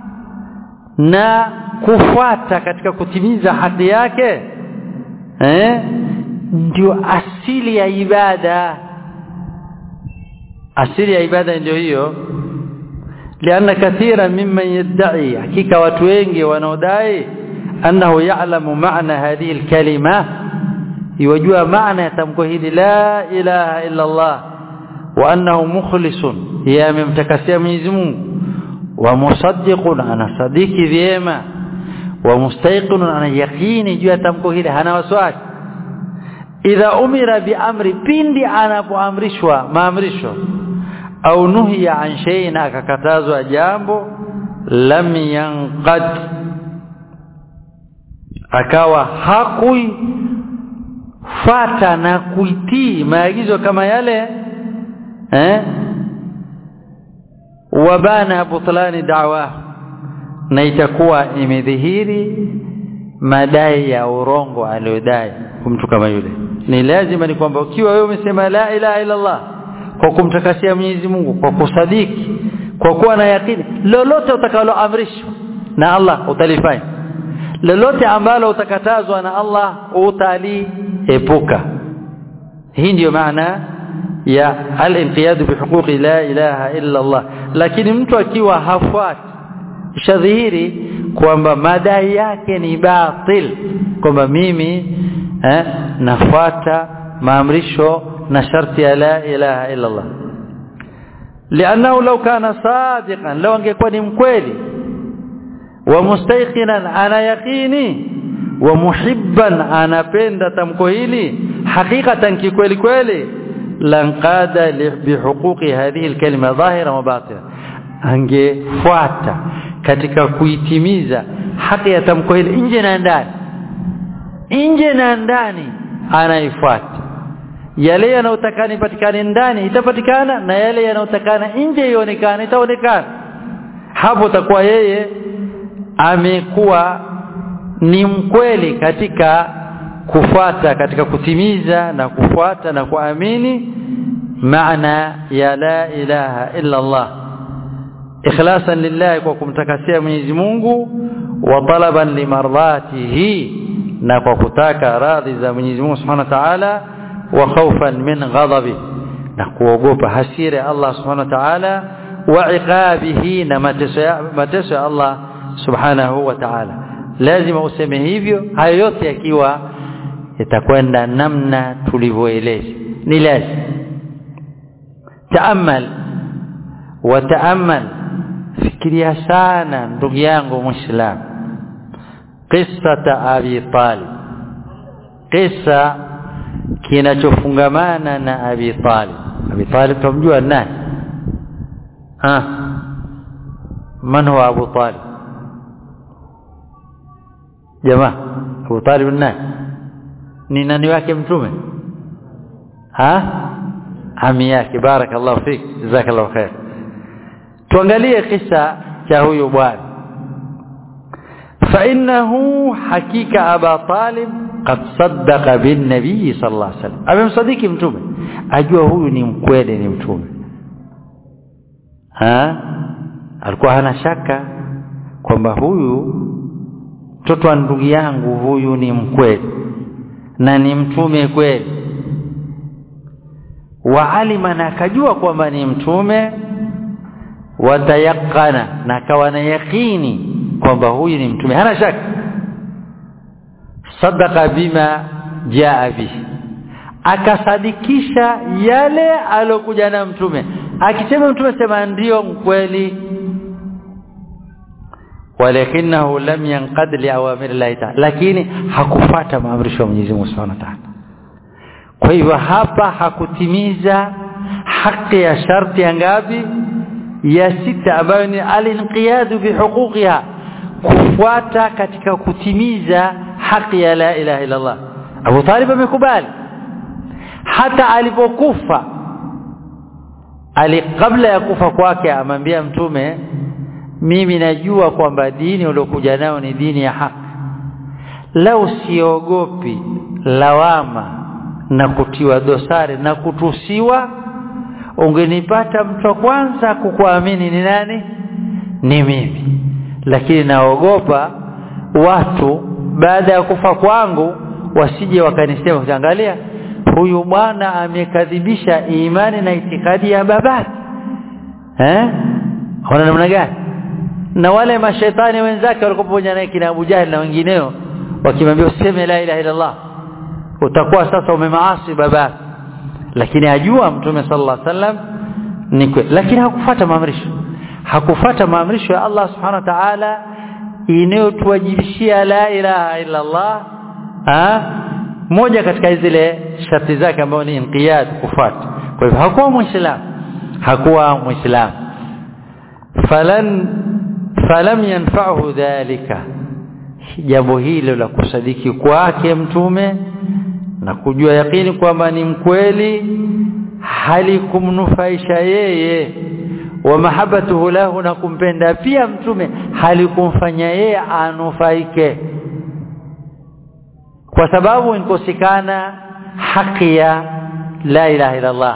na kufuata katika kutimiza haki yake eh ndio asili ya ibada asili ya ibada ndio hiyo lianna kathira mimman yad'i hakika watu wengi wanaodai annahu ya'lamu ma'na hadhihi alkalima yajua maana ya tamko hili la ilaha illa Allah wa annahu mukhlisun yamemtakasia Mwenyezi Mungu wa musaddiqun ana sadiki vyema wa mustayqinun ana yaqini juu ya tamko hili hana wasiwasi idha umira biamri pindi anapoamrishwa maamrisho au nuhiya an shay'in akakatazwa jambo lam yanqad akawa hakui fata na kuitii maagizo kama yale eh wabana butlani da'wa na itakuwa imedhihiri madai ya urongo aliyodai mtu kama yule ni lazima ni kwamba ukiwa wewe umesema la ilaha illa Allah kwa kumtakasia Mwenyezi Mungu kwa kusadiki kwa kuwa na yakini lolote utakaloamrishwa na Allah utalifanya lolote ambalo utakatazwa na Allah utaliepuka hii ndiyo maana ya al-inqiyad bihuquqi la ilaha illa Allah lakini mtu akiwa hafuati shadhihiri kwamba madai yake ni batil kwamba mimi eh, nafuata maamrisho na sharti ya la ilaha illa Allah لانه لو كان صادقا لو angekuwa ni mkweli wa mustayqinan ana yaqini wa muhibban anapenda tamko hili hakikatan kikweli kweli lanqada bihuquqi hadhihi alkalima dhahira wa batina angefuata katika kuitimiza haki ya tamko hili nje na ndani nje na ndani anaifuata yale yanayotakana ipatikane ndani itapatikana na yale yanayotakana nje ionekane itaonekana hapo takuwa yeye amekuwa ni mkweli katika kufuata katika kutimiza na kufuata na kuamini maana ya la ilaha illa Allah ikhlasan lillahi kwa kumtakasia Mwenyezi Mungu wa talaban limardatihi na kwa kutaka radhi za Mwenyezi Mungu Subhanahu wa Ta'ala wa khawfan min ghadabi na kuogopa hasira ya Allah Subhanahu wa Ta'ala wa iqabihi na mateso ya mateso ya Allah Subhanahu wa Ta'ala lazima useme hivyo hayo yote yakiwa itakwenda namna tulivyoeleza ni lazima taamal wa taamal fikiria sana ndugu yangu muislam qissata abi talib qissa kinachofungamana na abi talib abi talib tumjua nani ah man huwa abu talib jamaa abu talib nani ni nani wake mtume ha ami yake barakallahu fik jazakallahu khair tuangalie kisa cha huyu bwana فانه حقيقه ابا طالب قد صدق بالنبي صلى الله عليه وسلم amemsadiki mtume ajua huyu ni mkweli ni mtume ha alikuwa hana shaka kwamba huyu mtoto wa ndugu yangu huyu ni mkweli na ni mtume kweli wa alima na akajua kwamba ni mtume watayaqana na akawa na yakini kwamba huyu ni mtume hana shaka sadaqa bima jaa bihi akasadikisha yale alokuja na mtume akisema mtume sema ndio mkweli walakinahu lam yanqad li awamir Allah ta'ala lakini hakufata maamrisho ya Mwenyezi Mungu Subhanahu wa Ta'ala kwa hivyo hapa hakutimiza haki ya sharti ya ngapi ya sita ambayo ni alinqiyadu bihuquqiha kufuata katika kutimiza haki ya la ilaha illa Allah Abu Talib amekubali hata alipokufa ali kabla ya kufa kwake amwambia mtume mimi najua kwamba dini uliokuja nayo ni dini ya haki lau siogopi lawama na kutiwa dosari na kutusiwa ungenipata mtu wa kwanza kukuamini ni nani ni mimi lakini naogopa watu baada ya kufa kwangu wasije wakanisema ukiangalia huyu bwana amekadhibisha imani na itikadi ya babake eh ona namna gani na wale mashaitani wenzake walikuwa pamoja naye kina Abu Jahil na wengineo wakimwambia useme la ilaha illa Allah utakuwa sasa umemaasi babake lakini ajua mtume sallallahu alaihi wasallam ni kweli lakini hakufuata maamrisho hakufuata maamrisho ya Allah subhanahu wa ta'ala inayotuwajibishia la ilaha illa Allah ha? moja katika zile sharti zake ambayo ni inqiyad kufuata kwa hivyo hakuwa muislamu hakuwa muislamu falan falam yanfa'hu dhalika jambo hilo la kusadiki kwake mtume na kujua yakini kwamba ni mkweli halikumnufaisha yeye wa mahabbatuhu lahu na kumpenda pia mtume halikumfanya yeye anufaike kwa sababu inkosekana haki ya la ilaha illa Allah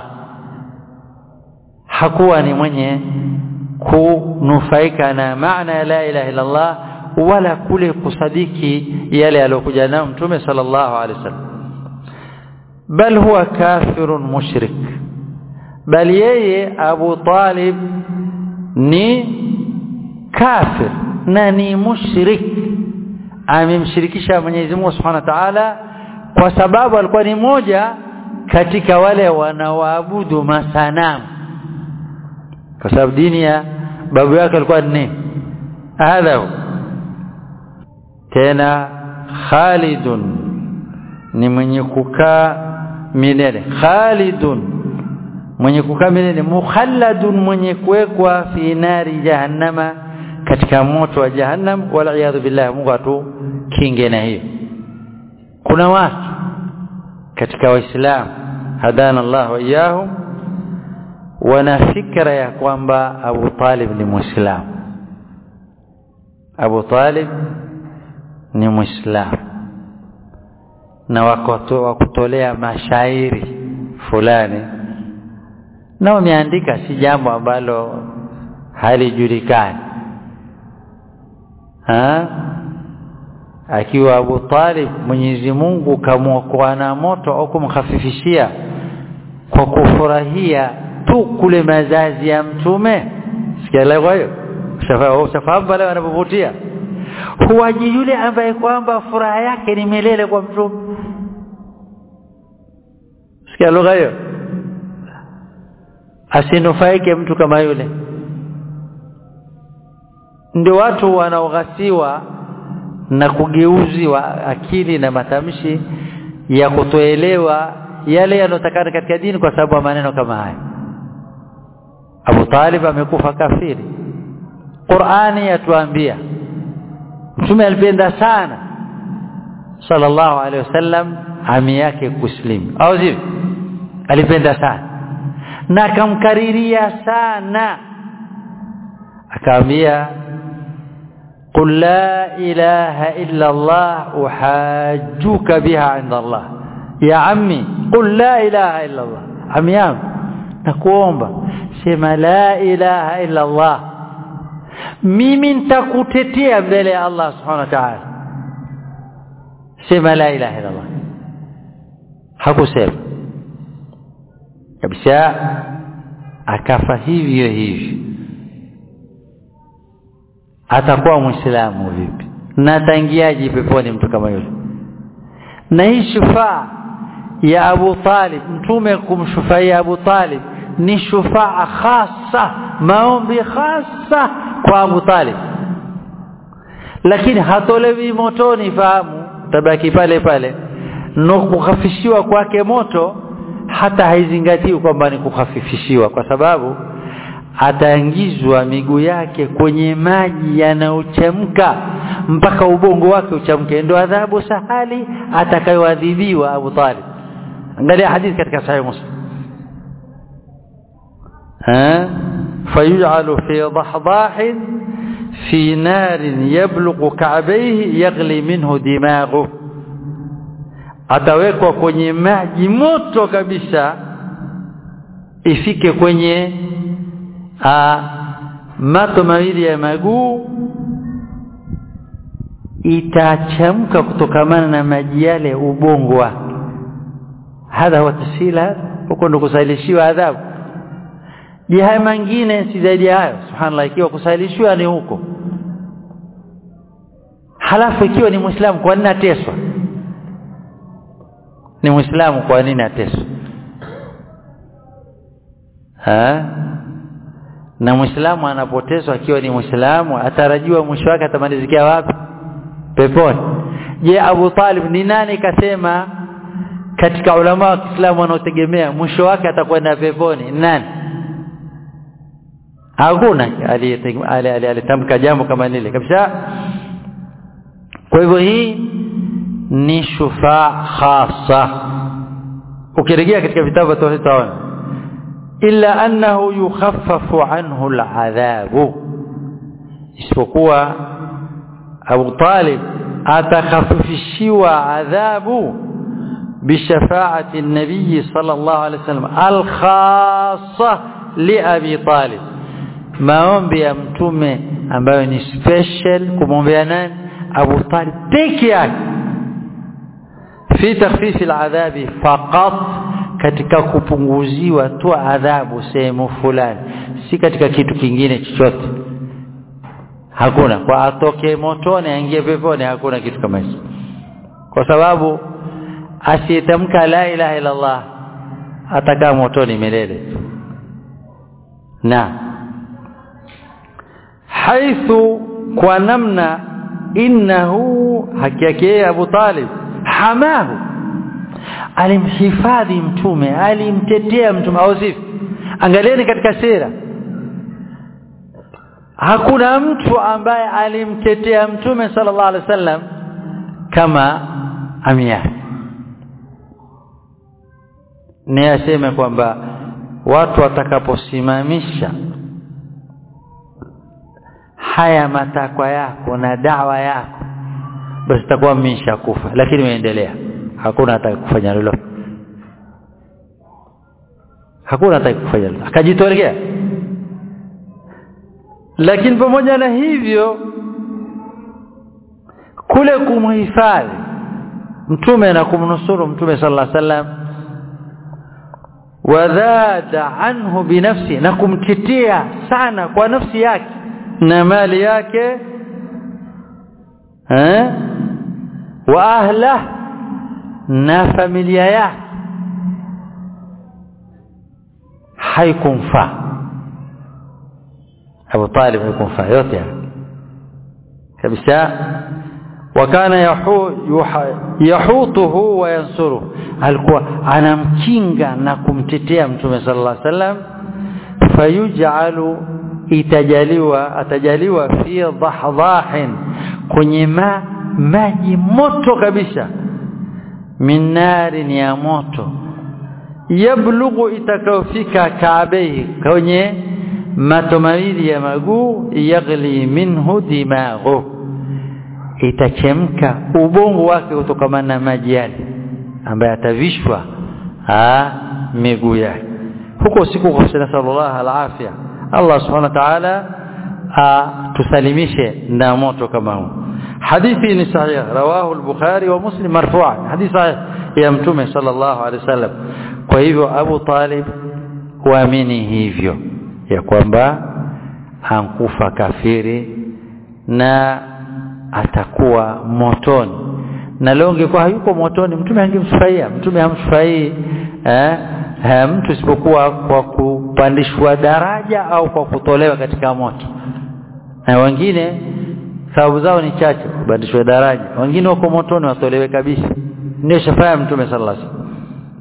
hakuwa ni mwenye kunufaika na maana ya la ilaha illa Allah wala kule kusadiki yale aliyokuja nayo mtume sallallahu alaihi wasallam bal huwa kafirun mushrik bal yeye Abu Talib ni kafir na ni mushrik amemshirikisha Mwenyezi Mungu Subhanahu wa Ta'ala kwa sababu alikuwa ni moja katika wale wanaoabudu masanamu kwa sababu dini ya babu yake alikuwa ni hadha tena khalidun ni mwenye kukaa milele khalidun mwenye kukaa milele mukhalladun mwenye kuwekwa fi nari jahannama katika moto wa jahannam wal iyadhu billah Mungu atu kinge na hiyo kuna watu katika waislamu hadana Allah wa iyahum wana fikra ya kwamba Abu Talib ni muislamu Abu Talib ni muislamu na wakutolea mashairi fulani na wameandika si jambo ambalo halijulikani ha akiwa Abu Talib Mwenyezi Mungu kamwokoa na moto au kumkhafifishia kwa kufurahia tu kule mazazi ya mtume sikia leo hiyo ushafahamu pale wanapovutia huwaji yule ambaye kwamba furaha yake ni milele kwa mtume sikia lugha hiyo asinufaike mtu kama yule ndio watu wanaoghasiwa na kugeuziwa akili na matamshi ya kutoelewa yale yanotakana katika dini kwa sababu ya maneno kama haya Abu Talib amekufa kafiri Qur'ani yatuambia Mtume alipenda sana sallallahu alaihi wasallam ami yake kuslimu au sivyo alipenda sana na akamkariria sana akaambia قل لا إله إلا الله أحاجوك بها عند الله يا عمي قل لا إله إلا الله عمي yangu nakuomba sema la ilaha illa Allah mimi nitakutetea mbele ya Allah subhanahu wa ta'ala sema la ilaha illa Allah hakusema kabisa akafa hivyo hivyo atakuwa muislamu vipi na ataingiaje peponi mtu kama yule na hii shufaa ya Abu Talib mtume kumshufaia Abu Talib ni shufaa khasa maombi khasa kwa Abu Talib lakini hatolewi motoni fahamu tabaki pale pale no kukhafishiwa kwake moto hata haizingatiwi kwamba ni kukhafifishiwa kwa sababu ataingizwa miguu yake kwenye maji yanayochemka mpaka ubongo wake uchamke ndio adhabu sahali atakayoadhibiwa Abu Talib angalia hadithi katika sahih Muslim ha fayuj'alu fi dahdah fi nar yablughu ka'bayhi yaghli minhu dimaghu atawekwa kwenye maji moto kabisa ifike kwenye a, mato mawili ya maguu itachamka kutokamana na maji yale ubongo wake hadha huwa tasila huko ndo kusailishiwa adhabu je haya mengine si zaidi ya hayo subhanallah ikiwa kusailishiwa ni huko halafu ikiwa ni muislamu kwa nini ateswa ni muislamu kwa nini ateswa ha na muislamu anapoteswa akiwa ni muislamu atarajiwa mwisho wake atamalizikia wapi peponi je Abu Talib ni nani kasema katika ulama wa Kiislamu wanaotegemea mwisho wake atakwenda peponi nani hakuna aliyetamka jambo kama lile kabisa kwa hivyo hii ni shufaa khasa ukirejea katika vitabu vya tauhid utaona illa annahu yukhaffafu anhu al'adhabu isipokuwa Abu Talib atakhafifishiwa adhabu bishafaati an-nabiy sallallahu alayhi wasallam al-khassa li Abi Talib maombi ya mtume ambayo ni special kumwombea nani Abu Talib peke yake fi takhfif al-adhabi faqat katika kupunguziwa tu adhabu sehemu fulani si katika kitu kingine chochote hakuna kwa atoke motoni aingie peponi hakuna kitu kama hicho kwa sababu asiyetamka la ilaha illa Allah atakaa motoni milele na haithu kwa namna innahu haki yake Abu Talib hamahu alimhifadhi mtume alimtetea mtume au sivyo angalieni katika sira hakuna mtu ambaye alimtetea mtume sallallahu alaihi wasallam kama amia ni aseme kwamba watu watakaposimamisha haya matakwa yako na dawa yako basi takuwa mmesha kufa lakini umeendelea hakuna ataka kufanya lolote hakuna ataka kufanya lolote akajitolea lakini pamoja na hivyo kule kumhifadhi mtume na kumnusuru mtume sallallahu alaihi wasallam wadhada anhu binafsi na kumtetea sana kwa nafsi yake na mali yake eh wa ahla na familia yake haikumfaa Abu Talib haikumfaa yote kabisa wakana yahu, yuha, yahutuhu wa yansuru alikuwa anamkinga na kumtetea mtume sallallahu alaihi wasallam fayuj'alu itajaliwa atajaliwa fi dhahdhahin kwenye ma, maji moto kabisa min narin ya moto yablughu itakayofika kaabei kwenye mato mawili ya maguu yaghli minhu dimaghu itachemka ubongo wake kutokamana na maji yale ambaye atavishwa miguu yake huko siku kwa sallallahu alafia Allah subhanahu wa ta'ala tusalimishe na moto kama huu hadithi ni sahih rawahu al-bukhari wa muslim marfu'an hadithi sahih ya mtume sallallahu alaihi wasallam kwa hivyo Abu Talib huamini hivyo ya kwamba hankufa kafiri na atakuwa motoni na leo ungekuwa hayuko motoni mtume angemfurahia mtume hamfurahii eh, eh, mtu isipokuwa kwa kupandishwa daraja au kwa kutolewa katika moto na wengine sababu zao ni chache kupandishwa daraja wengine wako motoni watolewe kabisa ndio shafaa mtume sallallahu alaihi wasallam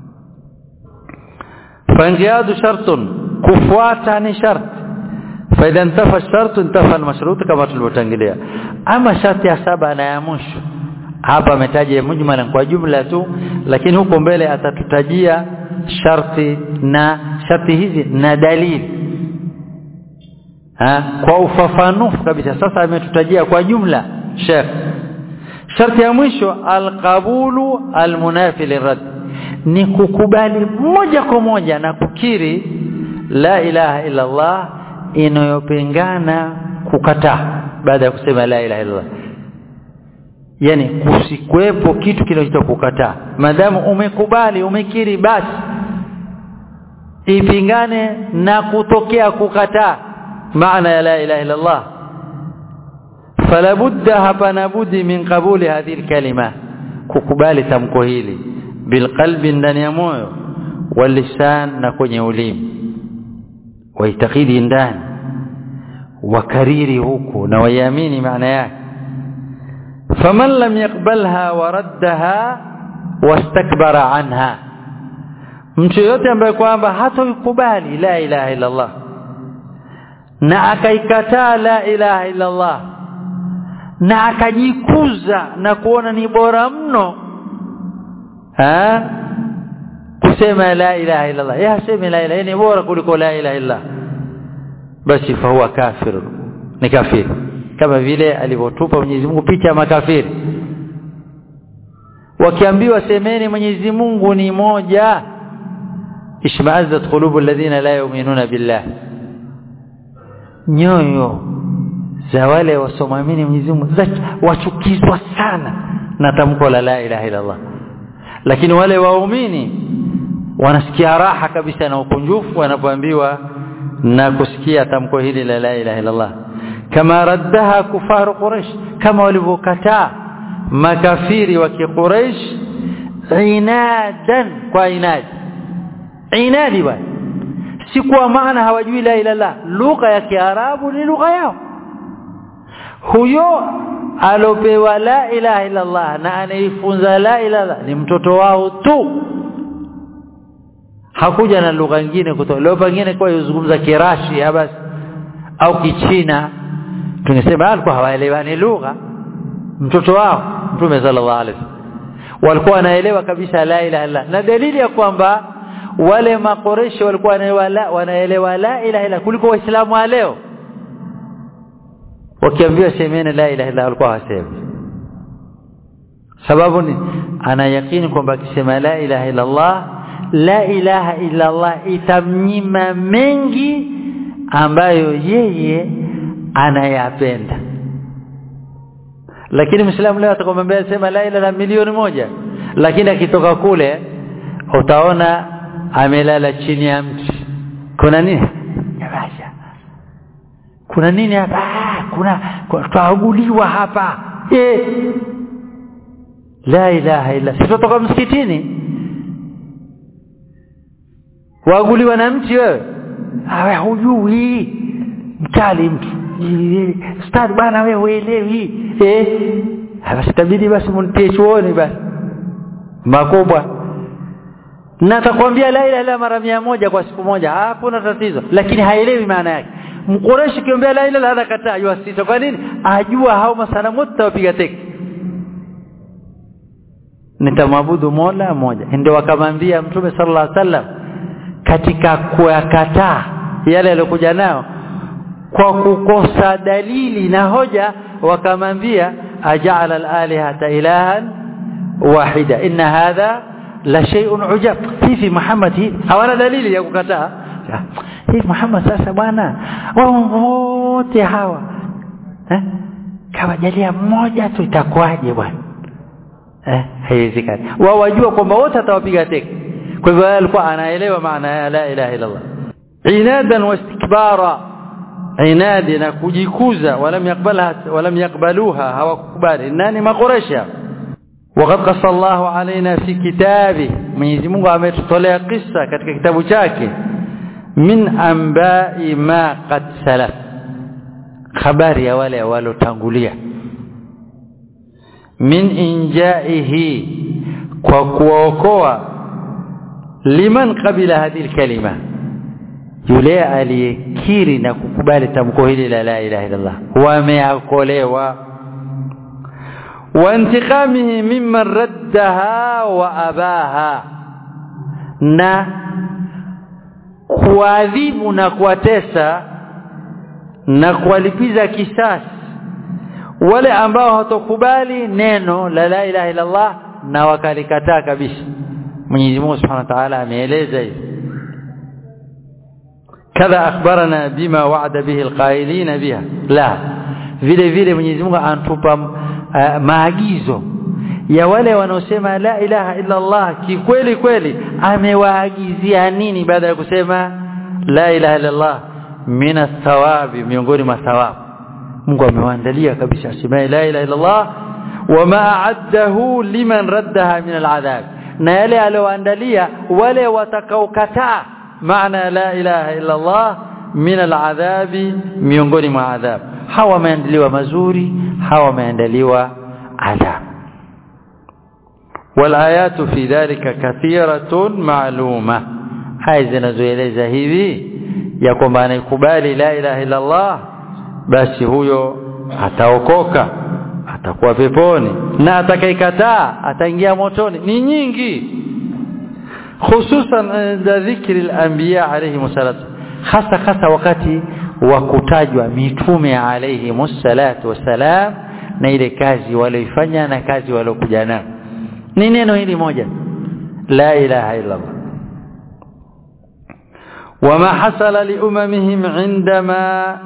فانقياد شرط kufuata ni sharti faida intafa shartu intafa almashrut kama tulivyotangulia ama sharti ya saba na ya mwisho hapa ametaja mujmalan kwa jumla tu lakini huko mbele atatutajia sharti na sharti hizi na dalili ha? kwa ufafanufu kabisa sasa ametutajia kwa jumla Sheikh sharti ya mwisho alqabulu almunafi lirad ni kukubali moja kwa moja na kukiri la ilaha illa Allah inayopingana kukataa baada ya kusema la ilaha illa Allah yani kusikwepo kitu kinachoitwa kukataa madamu umekubali umekiri basi ipingane na kutokea kukataa maana ya la ilaha illa Allah fala budda hapana budi min qabuli hadhihi kalima kukubali tamko hili bilqalbi ndani ya moyo walisan na kwenye ulimi waitakidi ndani wakariri huku na waiamini maana yake faman lam yaqbalha waraddaha wastakbara anha mtu yote ambaye kwamba hatoikubali la ilaha illa Allah na akaikataa la ilaha illa Allah na akajikuza na kuona ni bora mno ha kusema la ilaha illa Allah ya sema la ilaha ni bora kuliko la ilaha illa basi fahuwa kafir ni kafiri kama vile alivyotupa Mwenyezi Mungu picha ya makafiri wakiambiwa semeni Mwenyezi Mungu ni moja ishma'azzat qulubu alladhina la yu'minuna billah nyoyo za wale wasomamini Mwenyezi Mungu wachukizwa sana na tamko la la ilaha illa Allah lakini wale waumini wanasikia raha kabisa na ukunjufu wanapoambiwa na kusikia tamko hili la la ilaha illa Allah kama raddaha kufaru quraish kama walivyokataa makafiri wa kiquraish inadan kwa inadi inadi bwana si kwa maana hawajui la ilaha illa lugha ya kiarabu ni lugha yao huyo alopewa la ilaha illa Allah na anaifunza la ilaha ni mtoto wao tu hakuja na lugha nyingine kutoka leo pengine kwa yuzungumza kirashi basi au kichina tungesema alikuwa hawaelewani lugha mtoto wao mtume sallallahu alaihi wasallam walikuwa wanaelewa kabisa la ilaha illa na dalili ya kwamba wale makoresho walikuwa wanaelewa la ilaha illa kuliko waislamu wa leo wakiambiwa semeni la ilaha illa walikuwa wasemi sababu ni ana yakini kwamba akisema la ilaha illa Allah la ilaha illa Allah itamnyima mengi ambayo yeye anayapenda lakini Muislamu leo atakwambia sema la ilaha milioni moja lakini akitoka kule utaona amelala chini ya mti kuna nini Yabasha kuna nini hapa kuna tuaguliwa hapa eh la ilaha illa sitotoka msikitini waaguliwa na mti wewe awe hujui mkali mtu stadi bana wewe uelewi eh basi tabidi basi mnitie chuoni basi makubwa na atakwambia la ilaha illa mara mia moja kwa siku moja hakuna tatizo lakini haelewi maana yake mkoreshi kiambia la ilaha illa kataa yua sita kwa nini ajua hao masanamu wote wapiga teki nitamwabudu Mola moja ndio wakamwambia mtume sallallahu alaihi wasallam katika kuyakataa yale aliyokuja nao kwa kukosa dalili na hoja wakamwambia aja'ala al-alihata ilahan wahida inna hadha la shay'un ujab hivi Muhammad hii hawana dalili ya kukataa hivi Muhammad sasa bwana wote hawa eh kawajalia mmoja tu itakuwaje bwana eh haiwezekani wao wajua kwamba wote atawapiga teke kwa hivyo alikuwa anaelewa maana ya la ilaha illa Allah inadan wastikbara inadi na kujikuza walam yakbalha walam yakbaluha hawakubali nani makoresha وقد قص الله علينا في كتابه Mwenyezi Mungu ametutolea kisa katika kitabu chake min ambai ma qad salaf habari ya wale walotangulia min injaihi kwa kuokoa liman qabila hadhihi kalima yule aliyekiri na kukubali tamko hili la la ilaha illallah wameokolewa وانتقامه ممن ردها واباها na kuadhibu na kuwatesa na kuwalipiza kisasi wale ambao hawatokubali neno la la ilaha illa Allah na wakalikataa kabisa Mwenyezi Mungu Subhanahu wa Ta'ala ameeleza hivi kadha akhbarana bima wa'ada bihi alqailina biha la vile vile Mwenyezi Mungu anatupa uh, maagizo ya wale wanaosema la ilaha illa Allah kikweli kweli amewaagizia nini baada ya kusema la ilaha illa Allah mina thawabi miongoni mwa thawabu Mungu amewaandalia kabisa asema la ilaha illa Allah wama a'addahu liman raddaha min al'adhab na yale alioandalia wale watakaokataa maana la ilaha illa Allah min al'adhabi miongoni mwa adhab hawa wameandaliwa mazuri hawa wameandaliwa adhab والآيات في ذلك كثيرة معلومة هاي zinazoeleza hivi ya kwamba anayekubali la ilaha illa Allah basi huyo ataokoka atakuwa peponi na atakayekataa ataingia motoni ni nyingi hususan inda dhikri al-anbiya alayhi salatu hasa hasa wakati wa kutajwa mitume alayhi salatu wasalam na ile kazi walioifanya na kazi waliokuja nayo ni neno hili moja la ilaha illa Allah وما حصل لأممهم عندما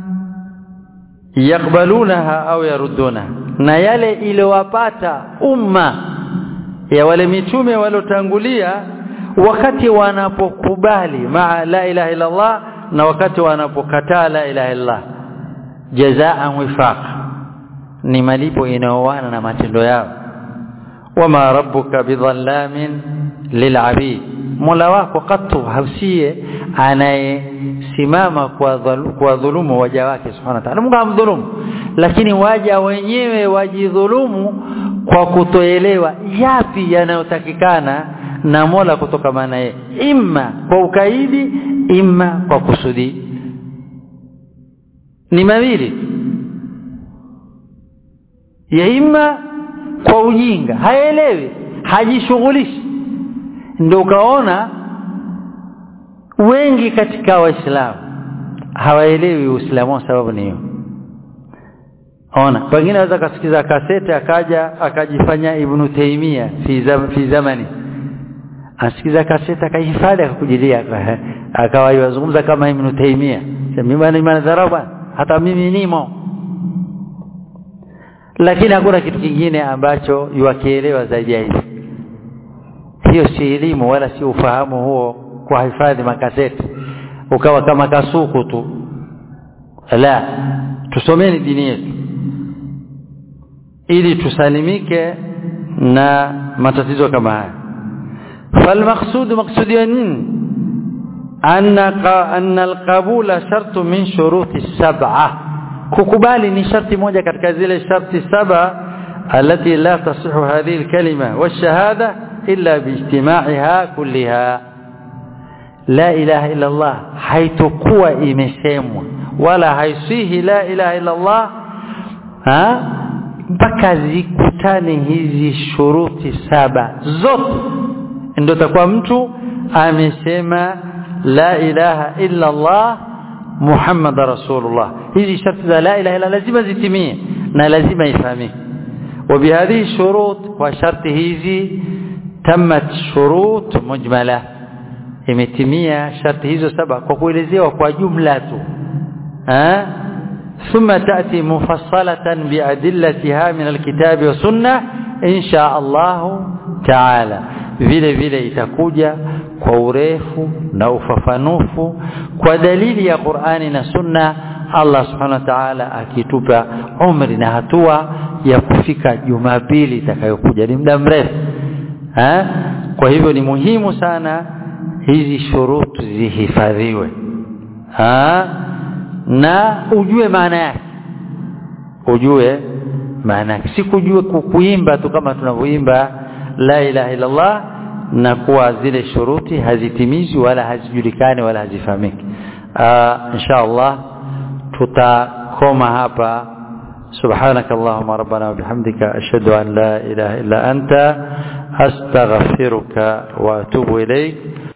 يقبلونها أو يردونها na yale iliyowapata umma ya wale mitume waliotangulia wakati wanapokubali maa la ilaha illa Allah na wakati wanapokataa la ilaha illa Allah jazaan wifaq ni malipo inayoana na matendo yao wama rabbuka bidhallamin lilabid mola wako katu hausie anayesimama kwa dhulumu waja wake subhanahu wa ta'ala Mungu hamdhulumu lakini waja wenyewe wajidhulumu kwa kutoelewa yapi yanayotakikana na Mola kutoka maana yeye imma kwa ukaidi imma kwa kusudi ni mawili ya imma kwa ujinga haelewi hajishughulishi ndio ukaona wengi katika waislamu hawaelewi uislamu sababu ni hiyo ona pengine aweza kasikiza kasete akaja akajifanya ibn taimia fi, zam, fi zamani asikiza kasete akahifadhi akakujilia akawa yazungumza kama ibn taimia mimi bwana imani dharau hata mimi nimo lakini hakuna kitu kingine ambacho yuakielewa zaidi ya hivi hiyo si elimu wala si ufahamu huo kwa hifadhi makaseti ukawa kama kasuku tu la tusomeni dini yetu ili tusalimike na matatizo kama haya falmaqsud maqsudi ya nini anna anna alqabula shartu min shuruti sab'a kukubali ni sharti moja katika zile sharti saba التي لا تصح هذه الكلمة والشهادة إلا باجتماعها كلها لا إله إلا الله حيث قوى إمسيموا ولا haisihi la ilaha illa Allah ha mpaka zikutane hizi shuruti saba zote ndio takuwa mtu amesema la ilaha illa Allah Muhammad rasulullah hizi sharti za la ilaha illa lazima zitimie na lazima ifahamike وبهذه الشروط وشرط hizi تمت شروط مجمله imetimia sharti hizo saba kwa kuelezewa kwa jumla tu eh ثم تأتي مفصلة بأدلتها من الكتاب والسنة إن شاء الله تعالى vile vile itakuja kwa urefu na ufafanufu kwa dalili ya Qur'ani na Sunna Allah Subhanahu wa Ta'ala akitupa umri na hatua ya kufika Jumapili itakayokuja ni muda mrefu eh kwa hivyo ni muhimu sana hizi shurutu zihifadhiwe ha? na ujue maana yake ujue maana yake si kujue kuimba tu kama tunavyoimba la ilaha illa Allah na kuwa zile shuruti hazitimizi wala hazijulikani wala hazifahamiki insha Allah tutakoma hapa سبحانك اللهم ربنا وبحمدك أشهد أن لا إله إلا أنت أستغفرك وأتوب إليك